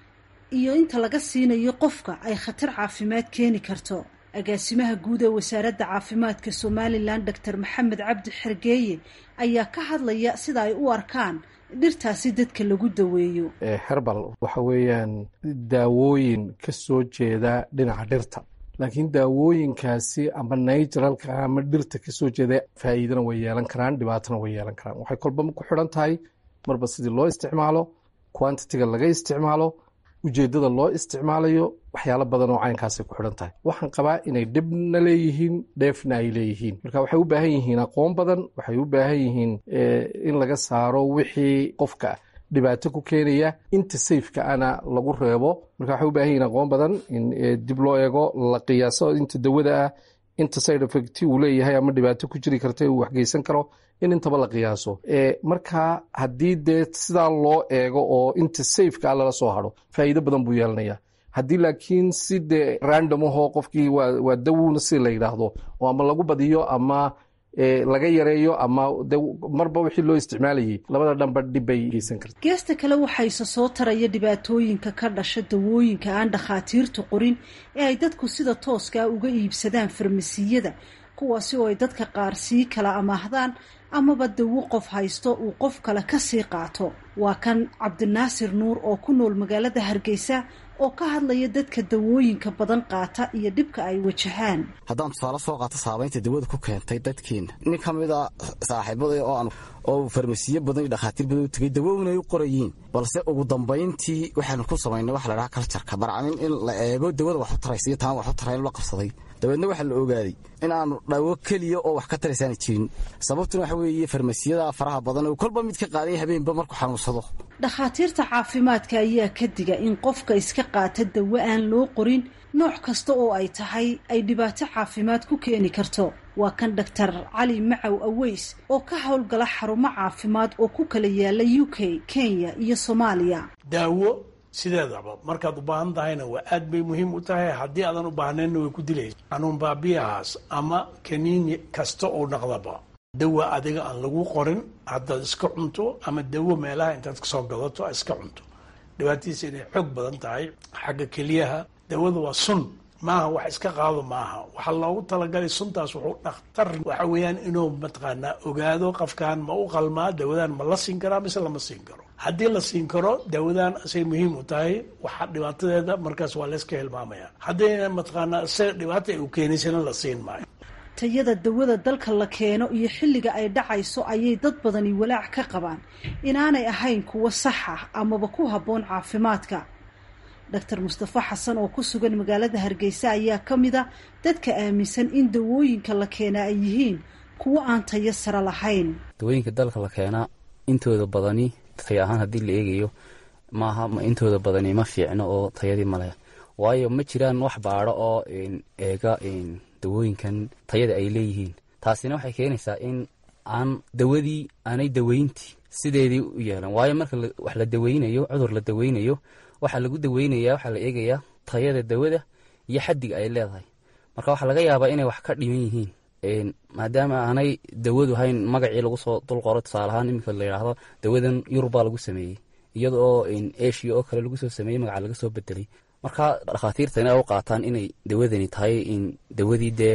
iyo inta laga siinayo qofka ay khatar caafimaad keeni karto agaasimaha guud ee wasaaradda caafimaadka somalilan doctor maxamed cabdi xergeeye ayaa ka hadlaya sida ay u arkaan dhirtaasi dadka lagu daweeyo herbal waxa weeyaan daawooyin ka soo jeeda dhinaca dhirta laakiin daawooyinkaasi ama naturalka ama dhirta kasoo jeeda faa'iidana way yeelan karaan dhibaatana way yeelan karaan waxay kolba ku xidhan tahay marba sidii loo isticmaalo quantitiga laga isticmaalo ujeeddada loo isticmaalayo waxyaalo badan oo caynkaasay ku xidhan tahay waxaan qabaa inay dhibna leeyihiin dheefna ay leeyihiin marka waxay u baahan yihiin aqoon badan waxay u baahan yihiin in laga saaro wixii qofka dhibaato ku keenaya inta sayfka ana lagu reebo marka waxay u baahan yihiin aqoon badan in dib loo eego la qiyaaso inta dawada ah inta side effect uu leeyahay ama dhibaato ku jiri karta uu waxgeysan karo in intaba la qiyaaso marka haddii dee sidaa loo eego oo inta safeka a lala soo haro faa'iido badan buu yeelanaya haddii laakiin si dee random ahoo qofkii waa dawowna si la yidhaahdo oo ama lagu badiyo ama laga yareeyo ama de marba wixii loo isticmaalayay labada dhanba dhib bay geysan karta geesta kale waxayse soo taraya dhibaatooyinka ka dhasha dawooyinka aan dhakhaatiirtu qorin ee ay dadku sida tooskaa uga iibsadaan farmasiyada kuwaasi oo ay dadka qaar sii kala amaahdaan amaba dawo qof haysto uu qof kale ka sii qaato waa kan cabdinaasir nuur oo ku nool magaalada hargeysa oo ka hadlaya dadka dawooyinka badan qaata iyo dhibka ay wajahaan haddaan tusaale soo qaato saabaynta dawada ku keentay dadkeena nin ka mid a saaxiibada oo aan oo farmasiyo badan iyo dhakhaatiir badan u tegay dawowna ay u qorayiin balse ugu dambayntii waxaanu ku samaynay waxa la dhaha kaljarka barcamin in la eego dawada wax u taraysa iyo taan wax u tarayn la qabsaday dabeedna waxaa la ogaaday in aanu dhawo keliya oo wax ka taraysaana jirin sababtuna waxa weeye farmasiyada faraha badan oo kolba mid ka qaaday habeenba markuu xanuunsado dhakhaatiirta caafimaadka ayaa ka diga in qofka iska qaata dawo aan loo qorin nooc kasta oo ay tahay ay dhibaato caafimaad ku keeni karto waa kan doctor cali macow aweys oo ka howlgala xarumo caafimaad oo ku kala yaala u k kenya iyo soomaaliya daawo sideedaba markaad u baahan tahayna waa aad bay muhiim u tahay haddii aadan u baahnaynna way ku dilaysa xanuun baabiyahaas ama kaniini kasta oo dhaqdaba dawa adiga aan lagu qorin haddaad iska cunto ama dawo meelaha intaad kasoo gadato a iska cunto dhibaatadiisa inay xoog badan tahay xagga keliyaha dawada waa sun maaha wax iska qaado maaha waxaa loogu talagalay suntaas wuxuu dhakhtar waxa weeyaan inuu mataqaanaa ogaado qofkan ma u qalmaa dawadan ma la siin karaa mise lama siin karo haddii la siin karo dawadan asay muhiim u tahay waxa dhibaatadeeda markaas waa layska hilmaamaya haddayna mataqaanaa isaga dhibaata ay u keenaysana la siin maayo tayada dawada dalka la keeno iyo xilliga ay dhacayso ayay dad badani walaac ka qabaan inaanay ahayn kuwo sax ah amaba ku habboon caafimaadka doctor mustafa xasan oo ku sugan magaalada hargeysa ayaa ka mid a dadka aaminsan in dawooyinka la keenaa ay yihiin kuwo aan tayo sare lahayn dawooyinka dalka la keenaa intooda badani tay ahaan haddii la eegayo maaha intooda badani ma fiicno oo tayadii maleh waayo ma jiraan wax baadho oo eega dawooyinkan tayada ay leeyihiin taasina waxay keenaysaa in aan dawadii aanay daweyntii sideedii u yeelan waayo marka wax la daweynayo cudur la daweynayo waxaa lagu daweynaya waxaa la eegayaa tayada dawada iyo xaddiga ay leedahay marka waxaa laga yaabaa inay wax ka dhiman yihiin maadaama aanay dawadu hayn magacii lagu soo dulqoro tusaale ahaan iminka la yidhaahdo dawadan yurubbaa lagu sameeyey iyada oo eshiya oo kale lagu soo sameeyey magaca laga soo bedelay marka dhakhaatiirta inay u qaataan inay dawadani tahay dawadii dee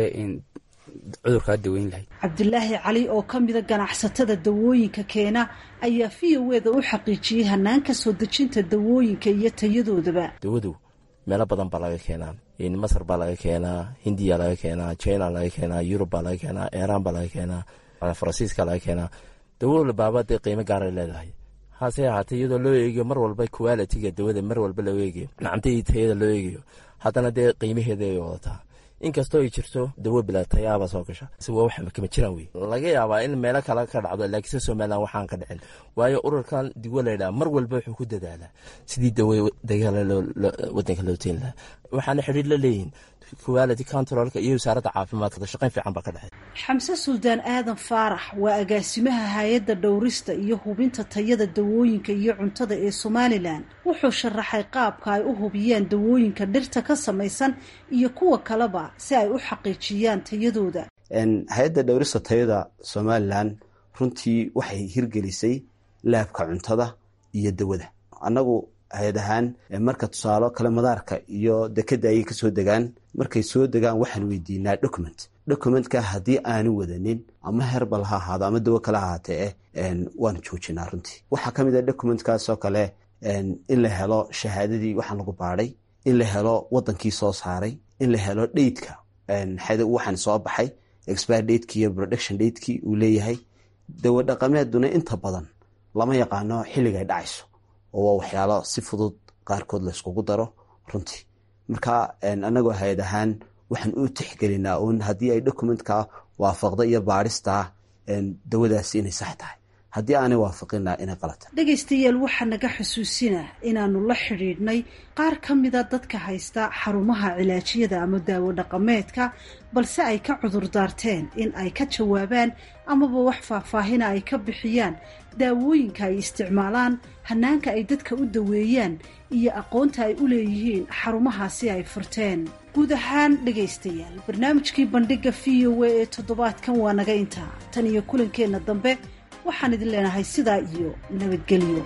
cudurkaa daweyn lahayd cabdilaahi cali oo ka mida ganacsatada dawooyinka keena ayaa v o eda u xaqiijiyey hanaanka soo dejinta dawooyinka iyo tayadoodaba dawadu meelo badan baa laga keenaa masar baa laga keenaa hindiya laga keenaa china laga keenaa yurub baa laga keenaa iiraan baa laga keenaa faransiiska laga keenaa dawo baaba dee qiimo gaaray leedahay hase ahaatee iyadoo loo eegayo mar walba qualitiga dawada mar walba loo eegayo nacamtadii tayada loo eegayo haddana dee qiimaheeda ay wadataa inkastoo ay jirto dawo bila tayaaba soo gasha waa wax kama jiraan wey laga yaabaa in meelo kale ka dhacdo laakiinse somalilan waxaan ka dhicin waayo ururkan digo laydhaha mar walba wuxuu ku dadaalaa sidii dawo dagaala wadanka loo teen lahaa waxaana xidhiir la leeyihin quality controlka iyo wasaaradda caafimaadka shaqayn fiican baa ka dhexay xamse suldaan aadan faarax waa agaasimaha hay-adda dhowrista iyo hubinta tayada dawooyinka iyo cuntada ee somalilan wuxuu sharaxay qaabka ay u hubiyaan dawooyinka dhirta ka samaysan iyo kuwa kaleba si ay u xaqiijiyaan tayadooda hay-adda dhowrista tayada somalilan runtii waxay hirgelisay laabka cuntada iyo dawada annagu hay-ad ahaan marka tusaalo kale madaarka iyo dekeda ayay kasoo degaan markay soo degaan waxaan weydiinaa document documentka haddii aanu wadanin ama herbal ha ahaado ama dawo kale ahaatee waanu joojinaa runtii waxaa ka mid a documentkaasoo kale in la helo shahaadadii waxaan lagu baadhay in la helo wadankii soo saaray in la helo dheydka waxaan soo baxay expire dateki iyo production datekii uu leeyahay dawo dhaqameeduna inta badan lama yaqaano xilligay dhacayso oo waa waxyaalo si fudud qaarkood layskugu daro runtii marka anagoo hay-ad ahaan waxaan u tixgelinaa un haddii ay documentka waafaqda iyo baadhista dawadaasi inay sax tahay haddii aanay waafaqina inay qalata dhegaystayaal waxaa naga xusuusina inaanu la xidhiidhnay qaar ka mida dadka haysta xarumaha cilaajiyada ama daawo dhaqameedka balse ay ka cudur daarteen in ay ka jawaabaan amaba wax faahfaahina ay ka bixiyaan daawooyinka ay isticmaalaan hanaanka ay dadka u daweeyaan iyo aqoonta ay u leeyihiin xarumahaasi ay furteen guud ahaan dhegaystayaal barnaamijkii bandhiga v o a ee toddobaadkan waa naga intaa tan iyo kulankeenna dambe waxaan idin leenahay sidaa iyo nabadgelyo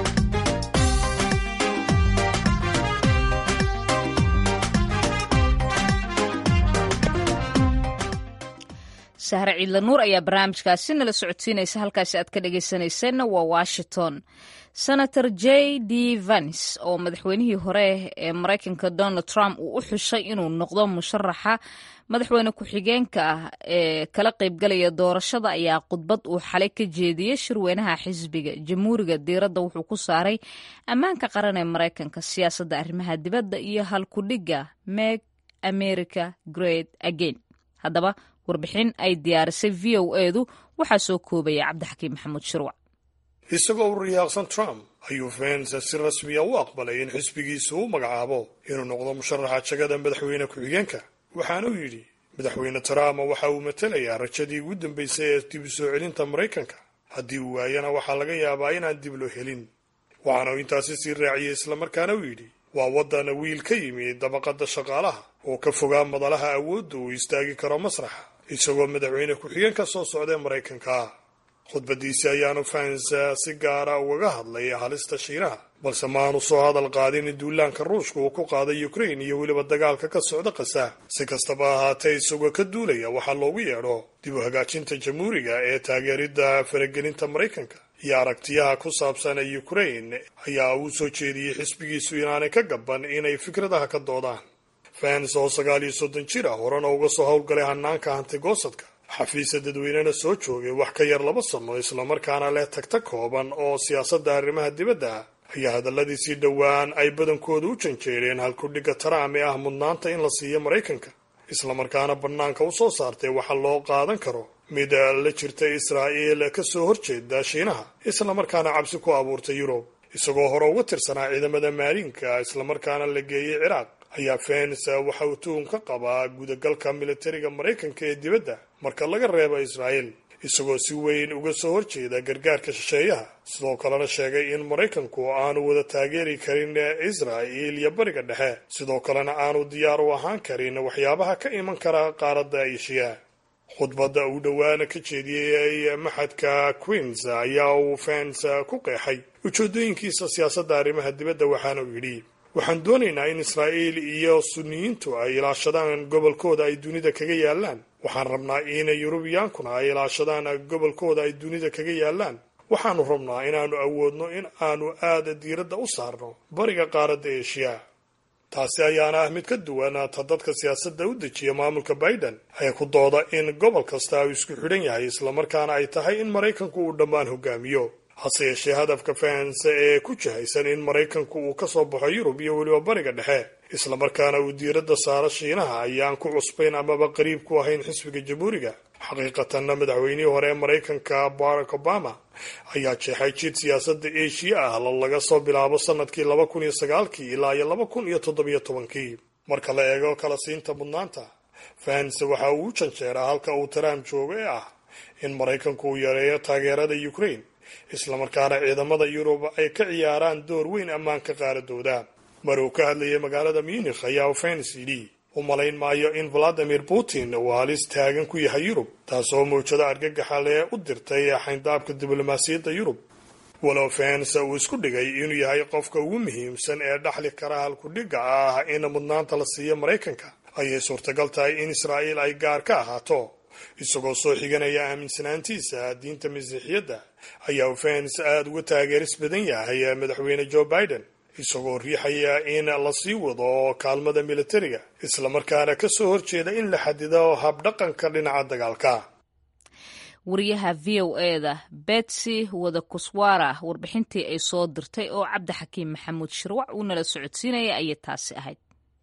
sahre ciidla nuur ayaa barnaamijkaasi nala socodsiinaysa halkaasi aad ka dhegaysanayseena waa washington senator j d vance oo madaxweynihii hore ee maraykanka donald trump uu u xushay inuu noqdo musharaxa madaxweyne ku-xigeenka ah ee kala qaybgalaya doorashada ayaa khudbad uu xalay ka jeediyey shirweynaha xisbiga jamhuuriga diiradda wuxuu ku saaray ammaanka qaran ee maraykanka siyaasadda arrimaha dibadda iyo halkudhigga meg america great again haddaba warbixin ay diyaarisay v o edu waxaa soo koobaya cabdixakiim maxamuud shirwac isagoo u riyaaqsan trump ayuu vence si rasmiya u aqbalay in xisbigiisu u magacaabo inuu noqdo musharaxa jagada madaxweyne ku-xigeenka waxaana uu yidhi madaxweyne trump waxa uu matelayaa rajadii ugu dambaysay ee dib u soo celinta maraykanka haddii uu waayana waxaa laga yaabaa inaan dib loo helin waxaana uu intaasi sii raaciyey islamarkaana uu yidhi waa waddan wiil ka yimi dabaqadda shaqaalaha oo ka fogaa madalaha awoodda uu istaagi karo masraxa isagoo madaxweyne ku-xigeenka soo socdae maraykanka khudbadiisi ayaanu fahansa si gaara ugaga hadlay halista shiinaha balse maanu soo hadal qaadin duulaanka ruushka uu ku qaaday ukrain iyo weliba dagaalka ka socda qasa si kastaba ahaatee isagoo ka duulaya waxaa loogu yeedho dib u hagaajinta jamhuuriga ee taageeridda faragelinta maraykanka iyo aragtiyaha ku saabsan ukrain ayaa uu soo jeediyey xisbigiisu inaanay ka gaban inay fikradaha ka doodaan fans oo sagaal iyo soddon jir ah horena uga soo howlgalay hanaanka hantigoosadka xafiisa dadweynena soo joogay wax ka yar laba sano islamarkaana leh tagta kooban oo siyaasadda arrimaha dibadda ayaa hadalladiisii dhowaan ay badankooda u janjeereen halkudhigga trump ee ah mudnaanta in la siiyo maraykanka islamarkaana bannaanka u soo saartay waxa loo qaadan karo mid la jirta israa'iil ka soo horjeeda shiinaha islamarkaana cabsi ku abuurtay yurub isagoo hore uga tirsanaa ciidamada maaliinka islamarkaana la geeyey ciraaq ayaa fens waxa uu tuhum ka qabaa gudagalka militariga maraykanka ee dibadda marka laga reebo israa'iil isagoo si weyn uga soo horjeeda gargaarka shisheeyaha sidoo kalena sheegay in maraykanku aanu wada taageeri karin israa'iil iyo bariga dhexe sidoo kalena aanu diyaar u ahaan karin waxyaabaha ka iman kara qaaradda eshiya khudbadda uu dhowaana ka jeediyey maxadka queens ayaa uu fens ku qeexay ujeedooyinkiisa siyaasadda arrimaha dibadda waxaana uu yidhi waxaan doonaynaa in israa'iil iyo suniyiintu ay ilaashadaan gobolkooda ay dunida kaga yaalaan waxaan rabnaa in yurubiyaankuna ay ilaashadaan gobolkooda ay dunida kaga yaalaan waxaanu rabnaa inaannu awoodno in aanu aada diiradda u saarno bariga qaaradda eshiya taasi ayaana ah mid ka duwan ta dadka siyaasadda u dejiya maamulka biden ee ku dooda in gobol kasta uu isku xidhan yahay islamarkaana ay tahay in maraykanku uu dhammaan hogaamiyo hase yeeshee hadafka fahansa ee ku jihaysan in maraykanku uu ka soo baxo yurub iyo weliba bariga dhexe islamarkaana uu diiradda saaro shiinaha ayaan ku cusbayn amaba qariib ku ahayn xisbiga jamhuuriga xaqiiqatanna madaxweynihii hore ee maraykanka barack obama ayaa jeexay jid siyaasadda eshiya ah laga soo bilaabo sanadkii laba kun iyo sagaalkii ilaa iyo laba kun iyo toddobiyo tobankii marka la eego kala siinta mudnaanta fahanse waxa uu u janjeeraa halka uu trump joogo ee ah in maraykanku uu yareeyo taageerada ukraine islamarkaana ciidamada yurub ay ka ciyaaraan door weyn ammaanka qaaradooda mar uu ka hadlayay magaalada munikh ayaa fens yidhi u malayn maayo in valadimir putin uu halis taagan ku yahay yurub taasoo mawjado argagaxa lee u dirtay xayndaabka diblomaasiyadda yurub walow fence uu isku dhigay inuu yahay qofka ugu muhiimsan ee dhaxli kara halkudhigga ah in mudnaanta la siiyo maraykanka ayay suurtagal tahay in israa'iil ay gaar ka ahaato isagoo soo xiganaya aaminsanaantiisa diinta masiixiyadda ayaa fence aada uga taageeris badan yahay madaxweyne joe biden isagoo riixaya in la sii wado kaalmada militariga islamarkaana ka soo horjeeda in la xadido habdhaqanka dhinaca dagaalka wariyaha v o eda betsy wadakuswara warbixintii ay soo dirtay oo cabdixakiim maxamuud shirwac uu nala socodsiinaya ayay taasi ahayd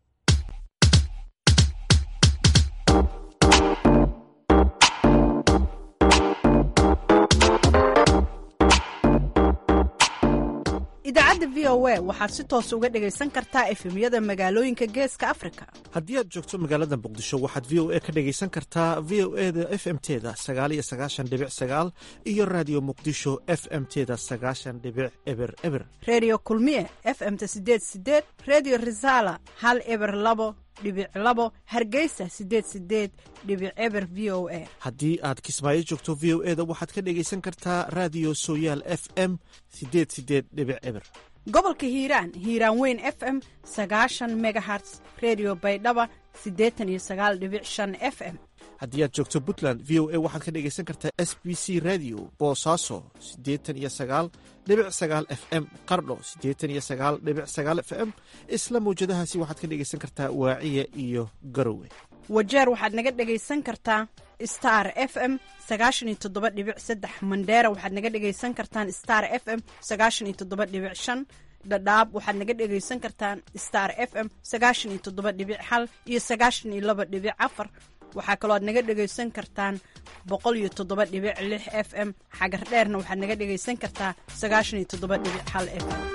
idaacadda v o a waxaad si toos uga dhegaysan kartaa efemyada magaalooyinka geeska afrika haddii aad joogto magaalada muqdisho waxaad v o a ka dhegaysan kartaa v o e da f m teda sagaaliyo sagaashan dhibic sagaal iyo raadiyo muqdisho f m teda sagaashan dhibic eber eber redio kulmiye f m-ta sideed sideed redio resala hal eber labo dhibic labo hargeysa sideed sideed dhibic eber v o a haddii aad kismaayo joogto v o e da waxaad ka dhegaysan kartaa raadiyo sooyaal f m sideed sideed dhibic eber gobolka hiiraan hiiraan weyn f m sagaashan megaherts redio baydhaba siddeetan iyo sagaal dhibic shan f m haddii aad joogto puntland v o a waxaad ka dhegaysan kartaa s b c radio boosaaso siddeetan iyo sagaal dhibic sagaal f m qardho siddeetan iyo sagaal dhibic sagaal f m isla mawjadahaasi waxaad ka dhegaysan kartaa waaciya iyo garowe wajeer waxaad naga dhegaysan kartaa star f m sagaashan iyo toddoba dhibic saddex mandheera waxaad naga dhegaysan kartaan star f m sagaashan iyo toddoba dhibic shan dhadhaab waxaad naga dhegaysan kartaan star f m sagaashan iyo toddoba dhibic hal iyo sagaashan iyo laba dhibic afar waxaa kaloo aad naga dhegaysan kartaan boqol iyo toddoba dhibic lix f m xagar dheerna waxaad naga dhegaysan kartaa sagaashan iyo toddoba dhibic hal f m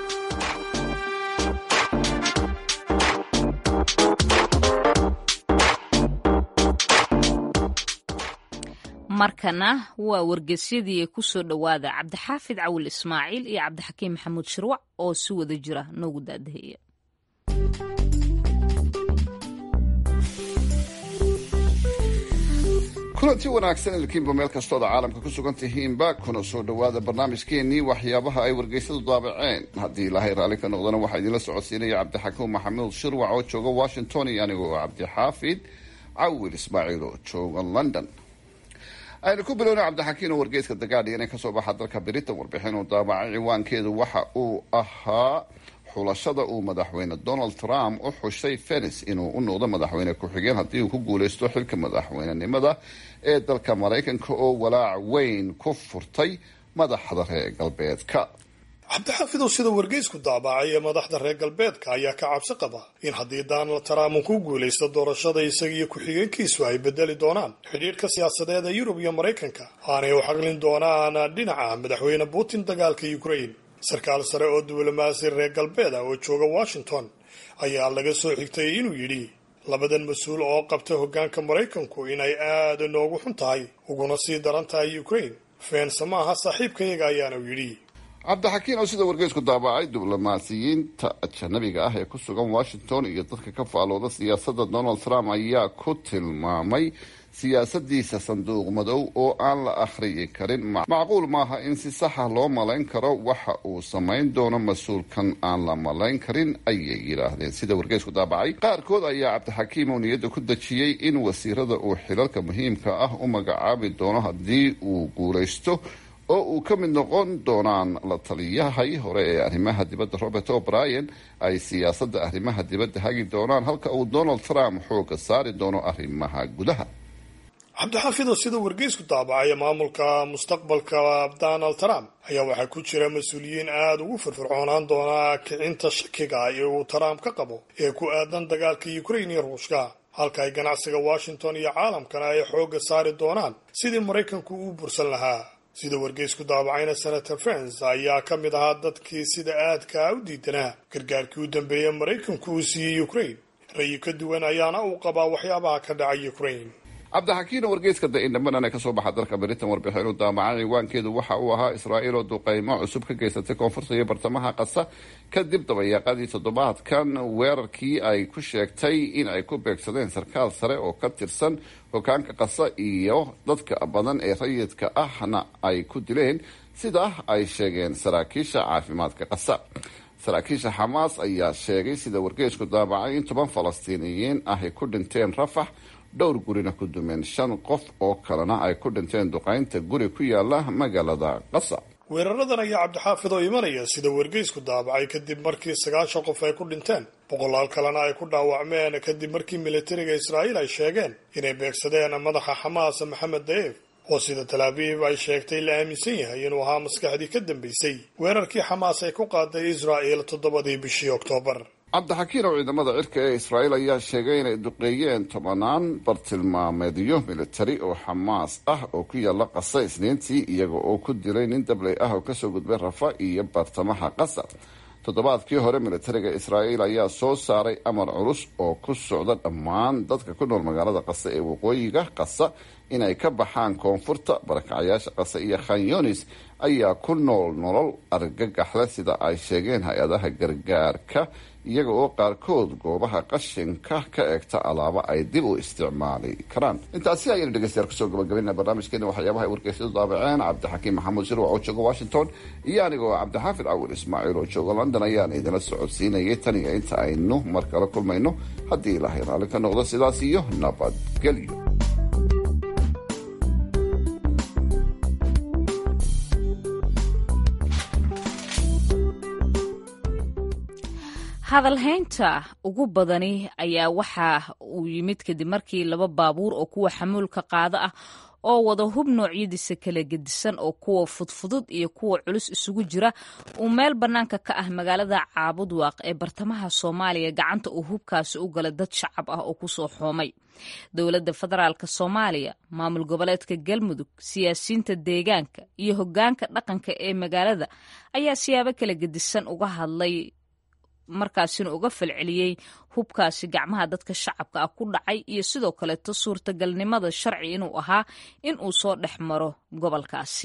markana waa wargeysyadii ku soo dhowaada cabdixaafid cawil ismaaciil iyo cabdixakiim maxamuud shirwac oo si wada jira noogu daadaheeya kulanti wanaagsan ilkiinba meel kastooda caalamka ku sugan tihiinba kuna soo dhowaada barnaamijkeenii waxyaabaha ay wargeysadu daabaceen haddii ilaahay raalli ka noqdana waxaa idinla socodsiinaya cabdixakiim maxamuud shirwac oo jooga washington iyo anigoo cabdixaafid cawil ismaaciil oo jooga london aynu ku bilowna cabdixakiin oo wargeyska dagaadhi inay kasoo baxa dalka britain warbixin uu daabacay ciwaankeedu waxa uu ahaa xulashada uu madaxweyne donald trump u xushay fenis inuu u noqdo madaxweyne ku-xigeen haddii uu ku guuleysto xilka madaxweynenimada ee dalka maraykanka oo walaac weyn ku furtay madaxda reer galbeedka cabdixaafid oo sida wargeysku daabacay ee madaxda reer galbeedka ayaa ka cabsi qaba in haddii donald trump uu ku guulaysto doorashada isagiiyo ku-xigeenkiisu ay bedeli doonaan xidhiidhka siyaasadeed ee yurub iyo maraykanka aanay u xaqlin doonaan dhinaca madaxweyne putin dagaalka ukraine sarkaal sare oo diblomaasi reer galbeed ah oo jooga washington ayaa laga soo xigtay inuu yidhi labadan mas-uul oo qabta hoggaanka maraykanku inay aada noogu xun tahay uguna sii daran tahay ukraine feense maaha saaxiibkayaga ayaanu yidhi cabdixakiin oo sida wargeysku daabacay diblomaasiyiinta ajanabiga ah ee ku sugan washington iyo dadka ka faalooda siyaasadda donald trump ayaa ku tilmaamay siyaasadiisa sanduuq madow oo aan la akhriyi karin macquul maaha in si saxa loo malayn karo waxa uu samayn doono mas-uulkan aan la malayn karin ayay yidhaahdeen sida wargeysku daabacay qaarkood ayaa cabdixakiim oo niyadda ku dejiyey in wasiirada uu xilalka muhiimka ah u magacaabi doono haddii uu guulaysto oo uu ka mid noqon doonaan la taliyahay hore ee arrimaha dibadda robert o'brien ay siyaasadda arrimaha dibadda hagi doonaan halka uu donald trump xooga saari doono arrimaha gudaha cabdixaafidoo sida wargeysku daabacay maamulka mustaqbalka donald trump ayaa waxaa ku jira mas-uuliyiin aada ugu firfircoonaan doona kicinta shakiga ee uu trump ka qabo ee ku aadan dagaalka ukraine iyo ruushka halka ay ganacsiga washington iyo caalamkana ay xooga saari doonaan sidii maraykanku uu bursan lahaa sida wargeysku daabacayna senator fens ayaa ka mid ahaa dadkii sida aadka u diidanaa gargaarkii u dambeeyey maraykanku uu siiyey ukraine rayi ka duwan ayaana uu qabaa waxyaabaha ka dhacay ukraine cabdixakiin oo wargeyska da-indhambanan ee kasoo baxa dalka britain warbixinu daamacay ciwaankeedu waxa uu ahaa israa'iil oo duqeymo cusub ka geysatay koonfurta iyo bartamaha qasa kadib dabayaaqadii toddobaadkan weerarkii ay ku sheegtay in ay ku beegsadeen sarkaal sare oo ka tirsan hogaanka qasa iyo dadka badan ee rayidka ahna ay ku dileen sida ay sheegeen saraakiisha caafimaadka qasa saraakiisha xamaas ayaa sheegay sida wargeysku daabacay in toban falastiiniyiin ah ay ku dhinteen rafax dhowr gurina ku dumeen shan qof oo kalena ay ku dhinteen duqaynta guri ku yaala magaalada qasa weeraradan ayaa cabdixaafid oo imanaya sida wargeysku daabacay kadib markii sagaashan qof ay ku dhinteen boqolaal kalena ay ku dhaawacmeen kadib markii militariga israa'iil ay sheegeen inay beegsadeen madaxa xamaas maxamed daeef oo sida talaabiib ay sheegtay la aaminsan yahay inuu ahaa maskaxdii ka dambeysay weerarkii xamaas ay ku qaaday israa'il toddobadii bishii oktoobar cabdixakiin oo ciidamada cirka ee israa'iil ayaa sheegay inay duqeeyeen tobanaan bartilmaameedyo militari oo xamaas ah oo ku yaala qasa isniintii iyaga oo ku dilay nin dabley ah oo kasoo gudbay rafa iyo bartamaha qasa toddobaadkii hore militariga israa'iil ayaa soo saaray amar culus oo ku socda dhammaan dadka ku nool magaalada qasa ee waqooyiga qasa inay ka baxaan koonfurta barakacyaasha qasa iyo khanyonis ayaa ku nool nolol argagaxle sida ay sheegeen hay-adaha gargaarka iyaga oo qaarkood goobaha qashinka ka eegta alaabo ay dib u isticmaali karaan intaasi ayaynu dhegeystayaal kusoo gabagabina barnaamijkeena waxyaabaha ay wargeysyadu daabaceen cabdixakiim maxamuud shirwac oo jooga washington iyo anigoo cabdixaafid cawil ismaaciil oo jooga london ayaan idinla socodsiinayay tan iyo inta aynu mar kale kulmayno haddii ilaahay raalli ka noqdo sidaas iyo nabadgelyo hadalhaynta ugu badani ayaa waxa uu yimid kadib markii laba baabuur oo kuwa xamuulka qaado ah oo wada hub noocyadiisa kala gedisan oo kuwa fudfudud iyo kuwa culus isugu jira uu meel bannaanka ka ah magaalada caabudwaaq ee bartamaha soomaaliya gacanta uu hubkaasi u galay dad shacab ah oo kusoo xoomay dowladda federaalk soomaaliya maamul goboleedka galmudug siyaasiyiinta deegaanka iyo hoggaanka dhaqanka ee magaalada ayaa siyaabo kala gedisan uga hadlay markaasina uga falceliyey hubkaasi gacmaha dadka shacabka ah ku dhacay iyo sidoo kaleeto suurtagalnimada sharci inuu ahaa in uu soo dhex maro gobolkaasi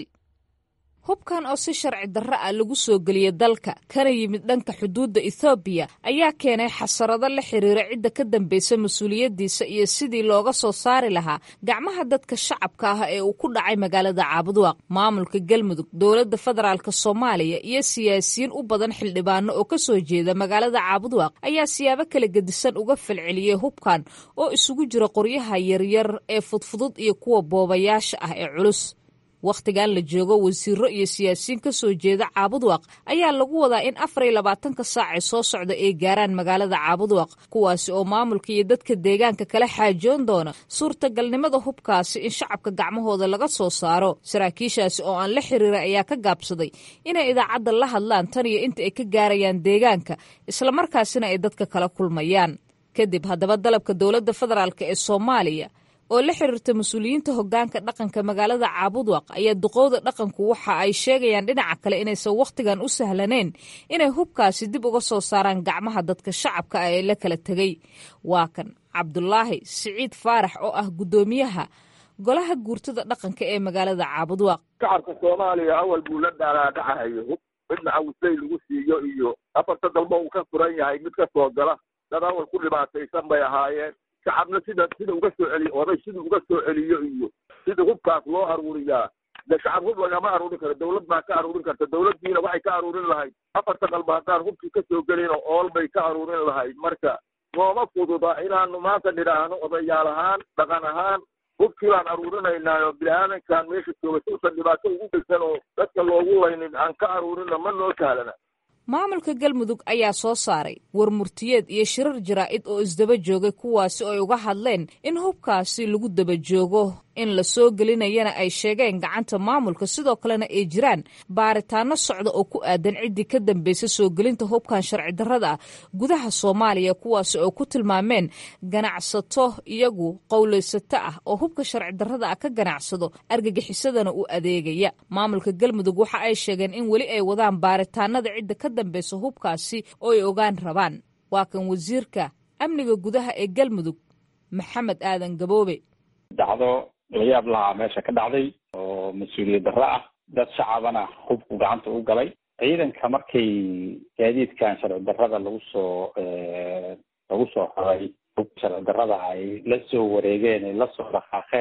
hubkan oo si sharci darro ah lagu soo geliyey dalka kana yimid dhanka xuduudda ethoobiya ayaa keenay xasarado la xiriira cidda ka dambaysa mas-uuliyaddiisa iyo sidii looga soo saari lahaa gacmaha dadka shacabka ah ee uu ku dhacay magaalada caabudwaaq maamulka galmudug dowladda federaalk soomaaliya iyo siyaasiyiin u badan xildhibaano oo ka soo jeeda magaalada caabudwaaq ayaa siyaabo kala gedisan uga falceliyey hubkan oo isugu jira qoryaha yaryar ee fudfudud iyo kuwa boobayaasha ah ee culus wakhtigan la joogo wasiiro iyo siyaasiyiin ka soo jeeda caabudwaaq ayaa lagu wadaa in afar iyo labaatanka saac ee soo socda ay gaaraan magaalada caabudwaaq kuwaasi oo maamulka iyo dadka deegaanka kala xaajoon doona suurtagalnimada hubkaasi in shacabka gacmahooda laga soo saaro saraakiishaasi oo aan la xiriira ayaa ka gaabsaday inay idaacadda la hadlaan tan iyo inta ay ka gaarayaan deegaanka islamarkaasina ay dadka kala kulmayaan kadib haddaba dalabka dowladda federaalk ee soomaaliya oo la xiriirta mas-uuliyiinta hoggaanka dhaqanka magaalada caabudwaq ayaa duqowda dhaqanku waxa ay sheegayaan dhinaca kale inaysan wakhtigan u sahlaneyn inay hubkaasi dib uga soo saaraan gacmaha dadka shacabka ah ee la kala tegay waa kan cabdulaahi siciid faarax oo ah guddoomiyaha golaha guurtada dhaqanka ee magaalada caabudwaq shacabka soomaaliya awal buu la dhaaraadhacahayo hub midna awsay lagu siiyo iyo afarta dalba uu ka furan yahay mid ka soo gala dad awal ku dhibaataysan bay ahaayeen shacabna sida sida uga soo celiyo oday sida uga soo celiyo iyo sida hubkaas loo aruuriyaa de shacab hub lagama aruurin karo dawlad baa ka aruurin karta dawladdiina waxay ka aruurin lahayd afarta qalba haddaan hubkii ka soo gelino ool bay ka aruurin lahayd marka nooma fududa inaanu maanta nidhaahno odayaal ahaan dhaqan ahaan hubkii baan aruurinaynaa oo bini-aadankan meesha jooga si usan dhibaato ugu geysan oo dadka loogu laynin aan ka aruurina ma noo sahlana maamulka galmudug ayaa soo saaray war murtiyeed iyo shirar jaraa'id oo isdaba joogay kuwaasi oo ay uga hadleen in hubkaasi lagu daba joogo in la soo gelinayana ay sheegeen gacanta maamulka sidoo kalena ay jiraan baaritaano socda oo ku aadan ciddii ka dambaysa soo gelinta hubkan sharci darrada ah gudaha soomaaliya kuwaasi oo ku tilmaameen ganacsato iyagu qowlaysato ah oo hubka sharci darrada ah ka ganacsado argagixisadana u adeegaya maamulka galmudug waxa ay sheegeen in weli ay wadaan baaritaanada cidda ka dambaysa hubkaasi oo ay ogaan rabaan waa kan wasiirka amniga gudaha ee galmudug maxamed aadan gaboobe dhacdo layaab lahaa meesha ka dhacday oo mas-uuliyad darro ah dad shacabana hubku gacanta u galay ciidanka markay gaadiidkan sharci darrada lagu soo lagu soo raray hubka sharci darrada ay la soo wareegeen ay lasoo dhaqaaqeen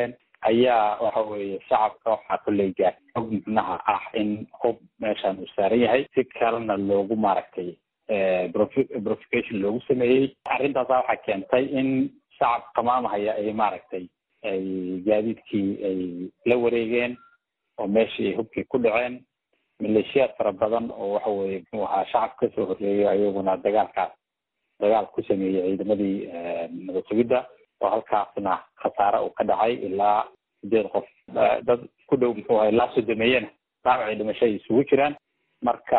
ayaa waxa weeye shacabka waxaa kolley gaar og micnaha ah in hub meeshan uu saaran yahay si kalena loogu maaragtay profication loogu sameeyey arrintaasa waxaa keentay in shacab qamaamahaya ay maaragtay ay gaadiidkii ay la wareegeen oo meeshii ay hubkii ku dhaceen maleeshiyaad fara badan oo waxa weye muxuu ahaa shacab kasoo horreeyo ayaguna dagaalkaas dagaal ku sameeyey ciidamadii nabad sugidda oo halkaasna khasaare uu ka dhacay ilaa sideed qof dad ku dhow muxuu ahay ilaa sodomeeyena dhaawacii dhimasho ay isugu jiraan marka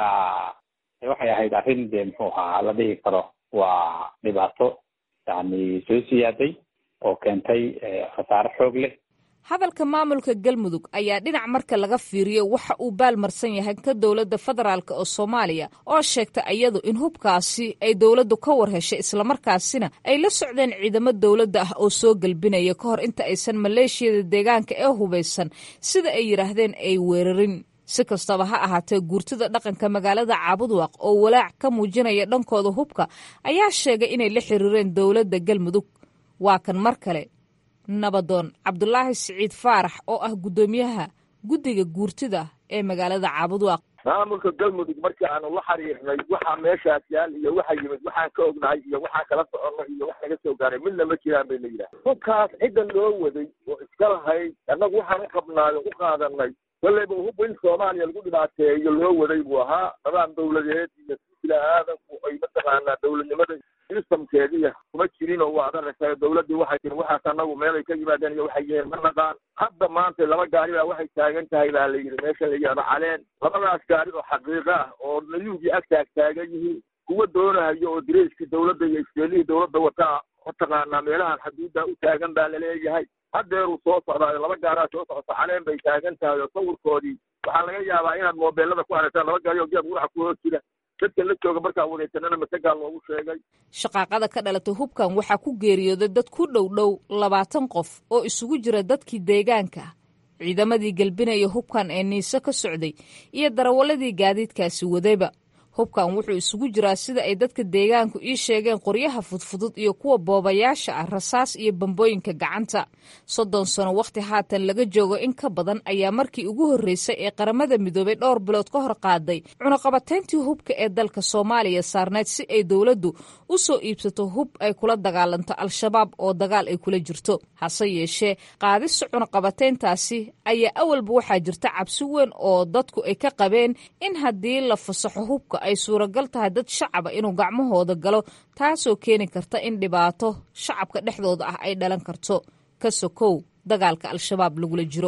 waxay ahayd arrin dee muxuu ahaa la dhihi karo waa dhibaato yani soo siyaaday oo keentay khasaare xoog leh hadalka maamulka galmudug ayaa dhinac marka laga fiiriyo waxa uu baalmarsan yahay ka dowladda federaalk oo soomaaliya oo sheegta iyadu in hubkaasi ay dowladdu ka war heshay islamarkaasina ay la socdeen ciidamo dowladda ah oo soo gelbinaya ka hor inta aysan maleeshiyada deegaanka ee hubaysan sida ay yidhaahdeen ay weerarin si kastaba ha ahaatee guurtida dhaqanka magaalada caabudwaaq oo walaac ka muujinaya dhankooda hubka ayaa sheegay inay la xiriireen dowladda galmudug waa kan mar kale nabadoon cabdulaahi siciid faarax oo ah guddoomiyaha guddiga guurtida ee magaalada caabudwaaq maamulka galmudug markii aanu la xiriirnay waxaa meeshaas yaal iyo waxa yimid waxaan ka ognahay iyo waxaan kala soconay iyo wax naga soo gaaray midna ma jiraan bay la yidhaha hubkaas cidda loo waday oo iska lahayd annagu waxaan u qabnaayo u qaadanay kolleyba hub in soomaaliya lagu dhibaateeyo loo waday buu ahaa nidaam dawladeed iyo sila aadanku ay mataqaanaa dawladnimada sistamkeediya kuma jirin oo waa adarasa dawladdii waxay tiri waxaas annagu meelay ka yimaadeen iyo waxay yihiin ma naqaan hadda maanta laba gaari baa waxay taagan tahay baa la yidhi meesha la yidhahdo caleen labadaas gaari oo xaqiiqo ah oo nayuugii ag taag taagan yihiin kuwa doonayo oo direyskii dawladda iyo iskeelihii dawladda wataa mataqaanaa meelahan xaduudda u taagan baa laleeyahay haddeeruu soo socdaayo laba gaaraa soo socota caleen bay taagan tahay oo sawirkoodii waxaa laga yaabaa inaad moobeelada ku aragtaan laba gaari oo geed quraxa ku hoos jira dadka la jooga markaa wareegsanana masagaa loogu sheegay shaqaaqada ka dhalatay hubkan waxaa ku geeriyooday dad ku dhow dhow labaatan qof oo isugu jira dadkii deegaanka ciidamadii gelbinaya hubkan ee niise ka socday iyo darawaladii gaadiidkaasi wadayba hubkan wuxuu isugu jiraa sida ay dadka deegaanku ii sheegeen qoryaha fudfudud iyo kuwa boobayaasha ah rasaas iyo bambooyinka gacanta soddon sano wakhti haatan laga joogo in ka badan ayaa markii ugu horreysay ee qaramada midoobay dhowr bilood ka hor qaaday cunaqabatayntii hubka ee dalka soomaaliya saarneyd si ay dowladdu u soo iibsato hub ay kula dagaalanto al-shabaab oo dagaal ay kula jirto hase yeeshee qaadista cunaqabatayntaasi ayaa awalba waxaa jirta cabsi weyn oo dadku ay ka qabeen in haddii la fasaxo hubka ay suuragal tahay dad shacaba inuu gacmahooda galo taasoo keeni karta in dhibaato shacabka dhexdooda ah ay dhalan karto ka sokow dagaalka al-shabaab lagula jiro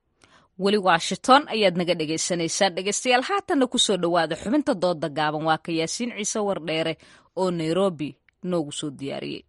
weli washington ayaad naga dhagaysanaysaan dhegaystayaal haatanna kusoo dhowaada xubinta dooda gaaban waa ka yaasiin ciise wardheere oo nairobi noogu soo diyaariyey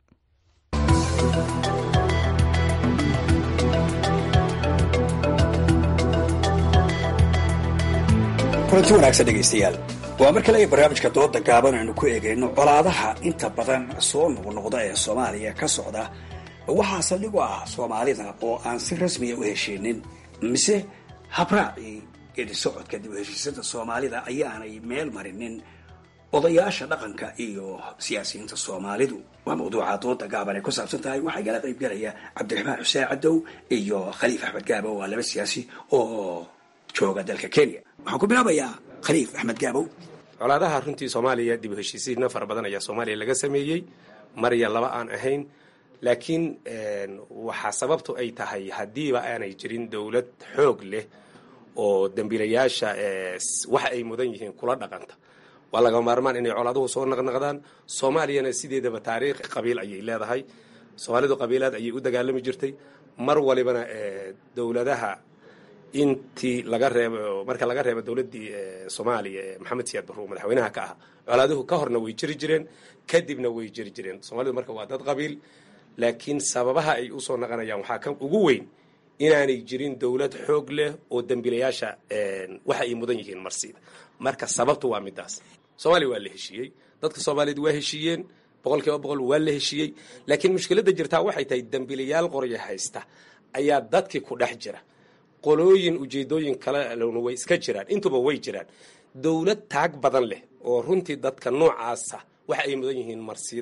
kulanti wanaagsan dhegaystayaal waa mar kale barnaamijka dooda gaaban aynu ku eegayno colaadaha inta badan soo noqnoqda ee soomaaliya ka socda waxaa saldhig u ah soomaalida oo aan si rasmiya u heshiinin mise habraacii geedi socodka dib u heshiisada soomaalida ayaanay meel marinin odayaasha dhaqanka iyo siyaasiyiinta soomaalidu waa mawduuca dooda gaaban ay ku saabsan tahay waxaa igala qayb galaya cabdiraxmaan xuseen cadow iyo khaliif axmed gaabo waa laba siyaasi oo jooga dalka kenya waxaan ku bilaabayaa khaliif axmed gaabow colaadaha runtii soomaaliya dib u heshiisiina fara badan ayaa soomaaliya laga sameeyey marya laba aan ahayn laakiin waxaa sababtu ay tahay haddiiba aanay jirin dowlad xoog leh oo dembiilayaasha waxa ay mudan yihiin kula dhaqanta waa laga maarmaan inay colaaduhu soo naqnaqdaan soomaaliyana sideedaba taariikh qabiil ayay leedahay soomaalidu qabiilaad ayay u dagaalami jirtay mar walibana dowladaha intii laga reebo marka laga reebo dowladdii soomaaliya ee maxamed siyaad barruur madaxweynaha ka ah colaaduhu ka horna way jiri jireen kadibna way jiri jireen soomaalidu marka waa dad qabiil laakiin sababaha ay usoo naqanayaan waxaa ka ugu weyn inaanay jirin dowlad xoog leh oo dembiilayaasha waxa ay mudan yihiin marsiida marka sababtu waa midaas soomaaliya waa la heshiiyey dadka soomaaliyeed waa heshiiyeen boqol kiiba boqol waa la heshiiyey laakiin mushkiladda jirtaa waxay tahay dembiilayaal qorya haysta ayaa dadkii ku dhex jira qolooyin ujeedooyin kalena way iska jiraan intuba way jiraan dowlad taag badan leh oo runtii dadka noocaasa waxa ay mudan yihiin marsiidana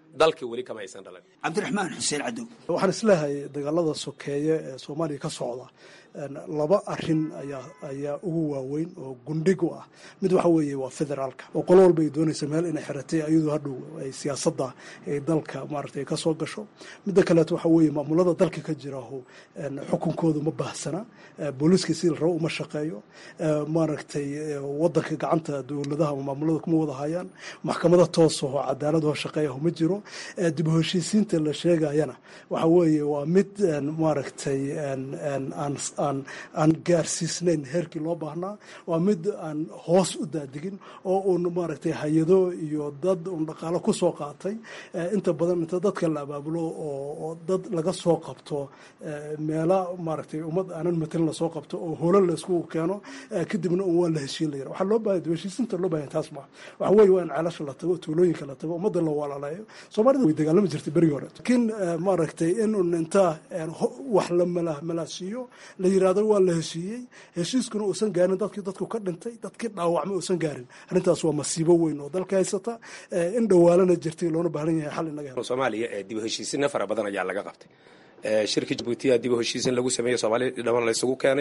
dalkii weli kama aysan dhalan cabdiraxmaan xuseen cadow waxaan isleehay dagaalada sokeeye ee soomaaliya ka socda laba arin ayaa ayaa ugu waaweyn oo gundhig u ah mid waxa weeye waa federaalka oo qolo walba ay doonaysa meel inay xiratay ayadoo hadhow ay siyaasadda ay dalka maaragtay ka soo gasho midda kaleeto waxa weeye maamulada dalka ka jiraho xukunkoodu ma baahsana booliiska sidii la rabo uma shaqeeyo maaragtay wadanka gacanta dowladaha ama maamulada kuma wada hayaan maxkamada toosaho cadaaladaho shaqeeyaho ma jiro dib u heshiisiinta la sheegayana waxa weeye waa mid maaragtay aan aan gaarsiisnayn heerkii loo baahnaa waa mid aan hoos u daadigin oo uun maaragtay hay-ado iyo dad uun dhaqaalo ku soo qaatay inta badan inta dadka la abaabulo oo dad laga soo qabto meela maaragtay ummad aanan matelin lasoo qabto oo holan laysku keeno kadibna un waa la heshiin layira waxaa loo baahaya heshiisinta loo bahaya taas maa waxa weeye waa in ceelasha la tago tuulooyinka la tago ummadda la walaaleeyo soomaalida way dagaalami jirtay berigii hore laakiin maaragtay in un inta wax la malaasiiyo la yirahdo waa la heshiiyey heshiiskuna uusan gaarin dadkii dadku ka dhintay dadkii dhaawacmay uusan gaarin arrintaas waa masiibo weyn oo dalka haysata in dhawaalana jirtay loona baahan yahay xal inaga helo soomaaliya ee dib u heshiisina fara badan ayaa laga qabtay shirkii jabuutiya dib u heshiisin lagu sameeyey soomaaliya dhaman la isugu keenay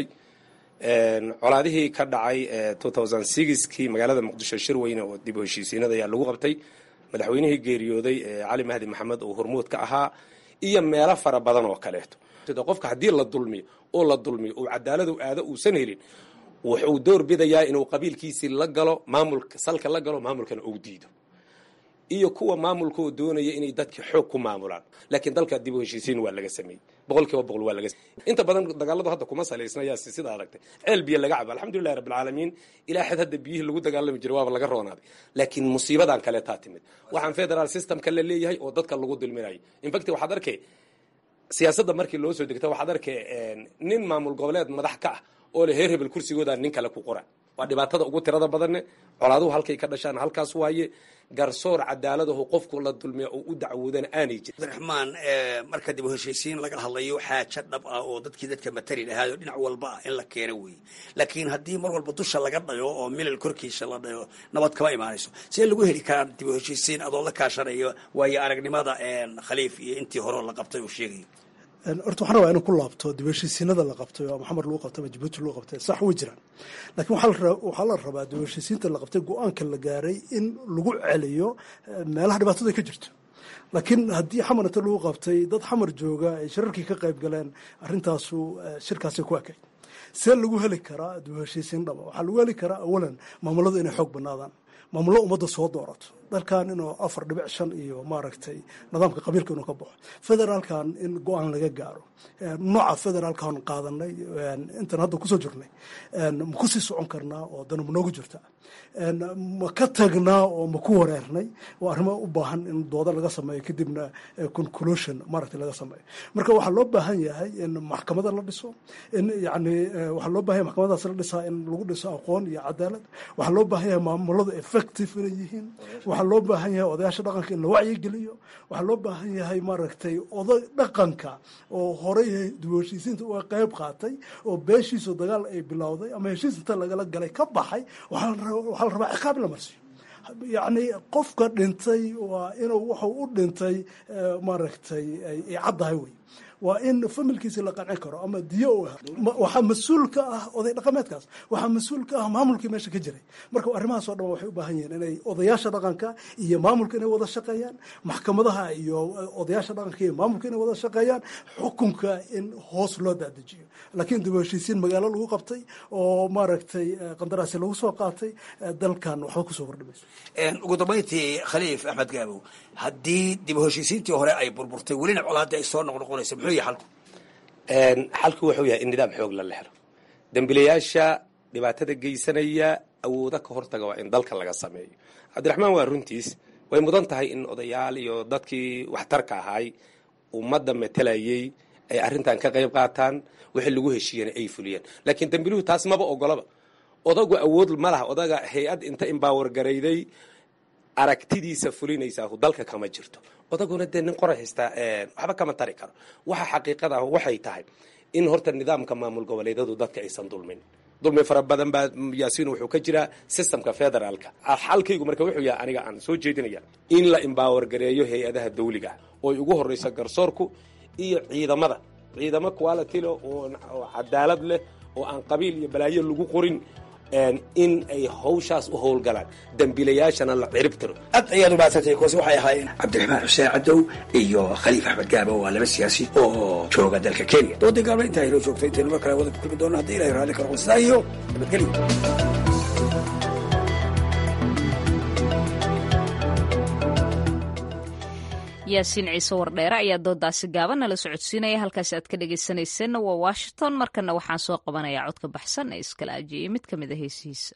colaadihii ka dhacay kii magaalada muqdisho shir weyne oo dib u heshiisiinada ayaa lagu qabtay madaxweynihii geeriyooday cali mahdi maxamed oo hormuud ka ahaa iyo meelo fara badan oo kaleeto qofka haddii la dulmiyo oo la dulmiyo uu cadaaladu aado uusan helin wuxuu door bidayaa inuu qabiilkiisii la galo maamulka salka la galo maamulkana uu diido iyo kuwa maamulkaoo doonaya inay dadki xoog ku maamulaan laakiin dalka dib u heshiisiin waa laga sameeyey boqol kiiba boqol waa laga inta badan dagaaladu hadda kuma salaysna yaa sida aragtay ceel biyo laga cabo alxamdulillahi rabbil caalamiin ilaa xad hadda biyihii lagu dagaalami jiray waaba laga roonaaday laakiin musiibadan kale taa timid waxaan federal systemka la leeyahay oo dadka lagu dulminayo infact waxaad arkay siyaasadda markii loo soo degta waxaad arkay nin maamul goboleed madax ka ah oo le heer hebel kursigooda nin kale ku qora waa dhibaatada ugu tirada badanne colaaduhu halkay ka dhashaan halkaas waaye garsoor cadaaladahu qofku la dulmiya oo u dacwoodana aanay jirin cabdiraxmaan marka dib u heshiisiin laga hadlayo xaajo dhab ah oo dadkii dadka matali lahaay oo dhinac walba ah in la keeno weeye laakiin haddii mar walba dusha laga dhayo oo milal korkiisa la dhayo nabad kama imaanayso see lagu heli karaa dib u heshiisiin adoo la kaashanayo waayo aragnimada khaliif iyo intii hore la qabtay uu sheegayo horta waxaan rabaa inuu ku laabto dib heshiisiinada la qabtay oo maxamed lagu qabtay ama jabuuti lagu qabtay sax way jiraan laakiin waxaa la rabaa dib heshiisiinta la qabtay go-aanka la gaaray in lagu celiyo meelaha dhibaatada ka jirto laakiin haddii xamar inta lagu qabtay dad xamar jooga ay shirarkii ka qayb galeen arrintaasu shirkaasi ku ekay see lagu heli karaa dib heshiisiin dhaba waxaa lagu heli karaa awalan maamuladu inay xoog banaadaan maamullo ummadda soo doorato dalkan inuu afar dhibic shan iyo maaragtay nidaamka qabiilka inuu ka baxo federaalkan in go-aan laga gaaro nooca federaalkan qaadanay intan hadda kusoo jirnay ma kusii socon karnaa oo dana ma noogu jirta ma ka tagnaa oo ma ku wareernay waa arrimo u baahan in dooda laga sameeyo kadibna conclusion maaragtay laga sameeyo marka waxaa loo baahan yahay in maxkamada la dhiso in yani waxaa loo baahan yahay maxkamadaas la dhisaa in lagu dhiso aqoon iyo cadaalad waxaa loo baahan yahay maamuladu effective inay yihiin waxaa loo baahan yahay odayaasha dhaqanka in la wacyigeliyo waxaa loo baahan yahay maaragtay oday dhaqanka oo horey dib heshiisiinta uga qayb qaatay oo beeshiisu dagaal ay bilowday ama heshiis inta lagala galay ka baxay waxaa la rabaa ciqaab in la marsiyo yacni qofka dhintay waa inuu wuxuu u dhintay maaragtay ay caddahay wey waa in familkiisi la qancin karo ama diyo u waxaa mas-uul ka ah oday dhaqameedkaas waxaa mas-uul ka ah maamulkii meesha ka jiray marka arrimahaas oo dhan waxay u baahan yihiin inay odayaasha dhaqanka iyo maamulka inay wada shaqeeyaan maxkamadaha iyo odayaasha dhaqanka iyo maamulka inay wada shaqeeyaan xukunka in hoos loo daadejiyo laakiin dib u heshiisiin magaalo lagu qabtay oo maaragtay qandaraasi lagu soo qaatay dalkan waxba kusoo kordhimayso ugu dambayntii khaliif axmed gaabow haddii dib u heshiisiintii hore ay burburtay welina colaadii ay soo noqnoqonaysa muxuu yahay xalku xalku wuxuu yahay in nidaam xoog la helo dembilayaasha dhibaatada geysanaya awooda ka hortaga waa in dalka laga sameeyo cabdiraxmaan waa runtiis way mudan tahay in odayaal iyo dadkii waxtarka ahaay ummadda matelayay ay arrintan ka qayb qaataan wixii lagu heshiiyana ay fuliyeen laakiin dembiluhu taas maba ogolaba odagu awood ma laha odaga hay-ad inta imbaawar garayday aragtidiisa fulinaysaa dalka kama jirto odaguna dee nin qoray haystaa waxba kama tari karo waxa xaqiiqada ah waxay tahay in horta nidaamka maamul goboleedyadu dadka aysan dulmin dulmi fara badan baa yaasiin wuxuu ka jiraa systemka federaalka xalkaygu marka wuxuu yahay aniga aan soo jeedinaya in la embower gareeyo hay-adaha dawliga oy ugu horreyso garsoorku iyo ciidamada ciidamo quality leh oo cadaalad leh oo aan qabiil iyo balaayo lagu qorin in ay hawshaas u howlgalaan dembiilayaashana la cirib tiro aad ayaad u maadsantay kuwaasi waxay ahaayeen cabdiraxmaan xuseen cadow iyo khaliif axmed gaaba waa laba siyaasi oo jooga dalka kenya doodii gaabna intaa inoo joogto intaynu mar kale wada ku kulmi doono haddii ilahay raalli karo qosidaa iyo nabadgelyo yaasiin ciise wardheere ayaa doodaasi gaaban nala socodsiinaya halkaasi aad ka dhegaysanayseena waa washington markana waxaan soo qabanayaa codka baxsan ee iskala ajiyey mid ka mid a heesihiisa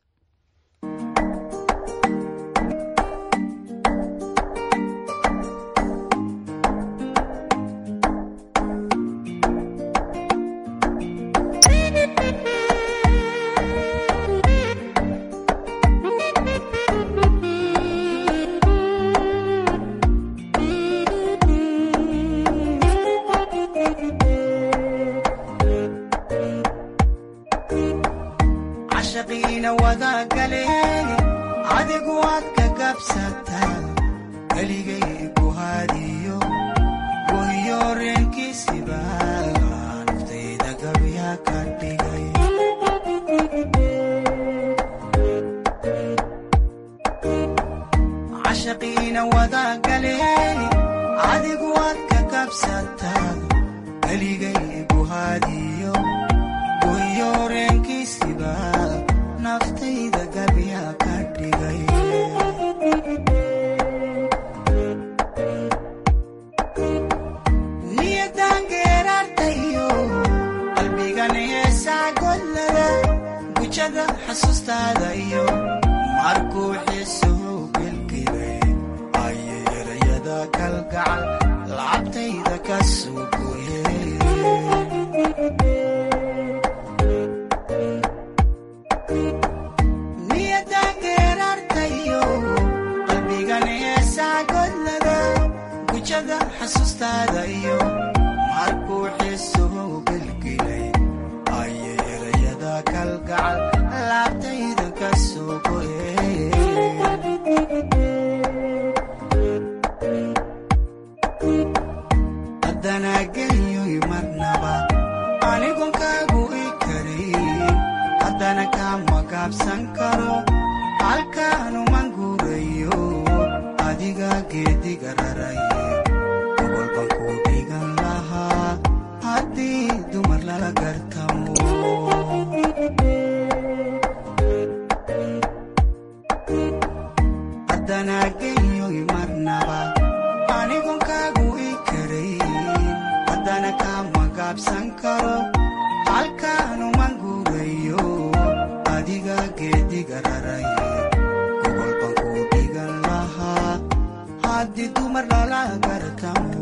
adigu waad ka gabsataa keligay ku hadiyo goyo reenkiisiba naftayda gabya ka dhigay cashaqiina wadagaleen adigu waad ka gabsataa keligay ku hadiyo goyo reenkiisiba naftayda gabya ka dhigay niyadan geeraartayo qalbigan heesaa godlada gujada xasuustaada iyo markuu xiisuhu gelgelay ayay erayada kalgacal lacabtayda ka soo gooyeen xasuustaada iyo markuu xiisuhu gelgelay ayay erayada kalgacal laabtayda ka soo go'ehaddana genyoy marnaba anigon kaagu i karin haddana kama gaabsan karo halkaanuman guurayo adiga geediga raray haddii dumar lala gartamo haddana genyoy marnaba anigon kaagu i karayn haddana kama gaabsan karo halkaanuman guurayo adiga geediga raray gogolban ku dhigan lahaa haddii dumar lala gartamo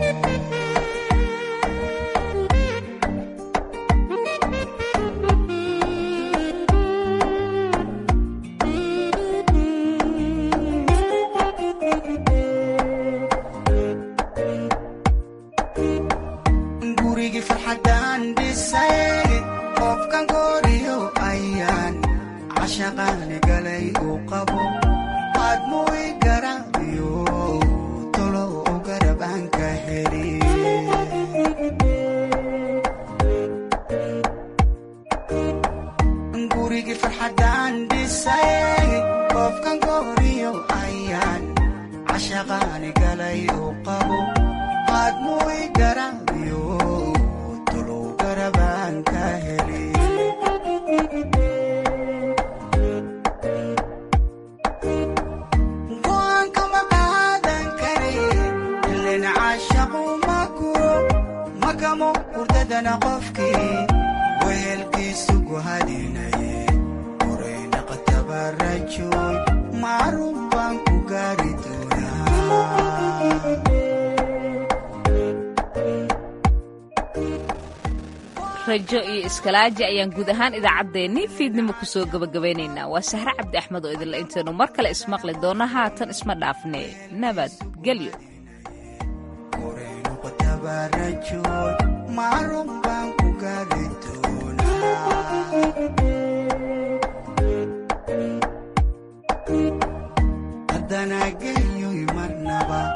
rajo iyo iskalaaji ayaan guud ahaan idaacaddeenii fiidnimo ku soo gabagabaynaynaa waa sahre cabdi axmed oo idinla intaynu mar kale ismaqli doona haatan isma dhaafne nabadgelyo marun baan ku gaari doonaa haddana geyoy marnaba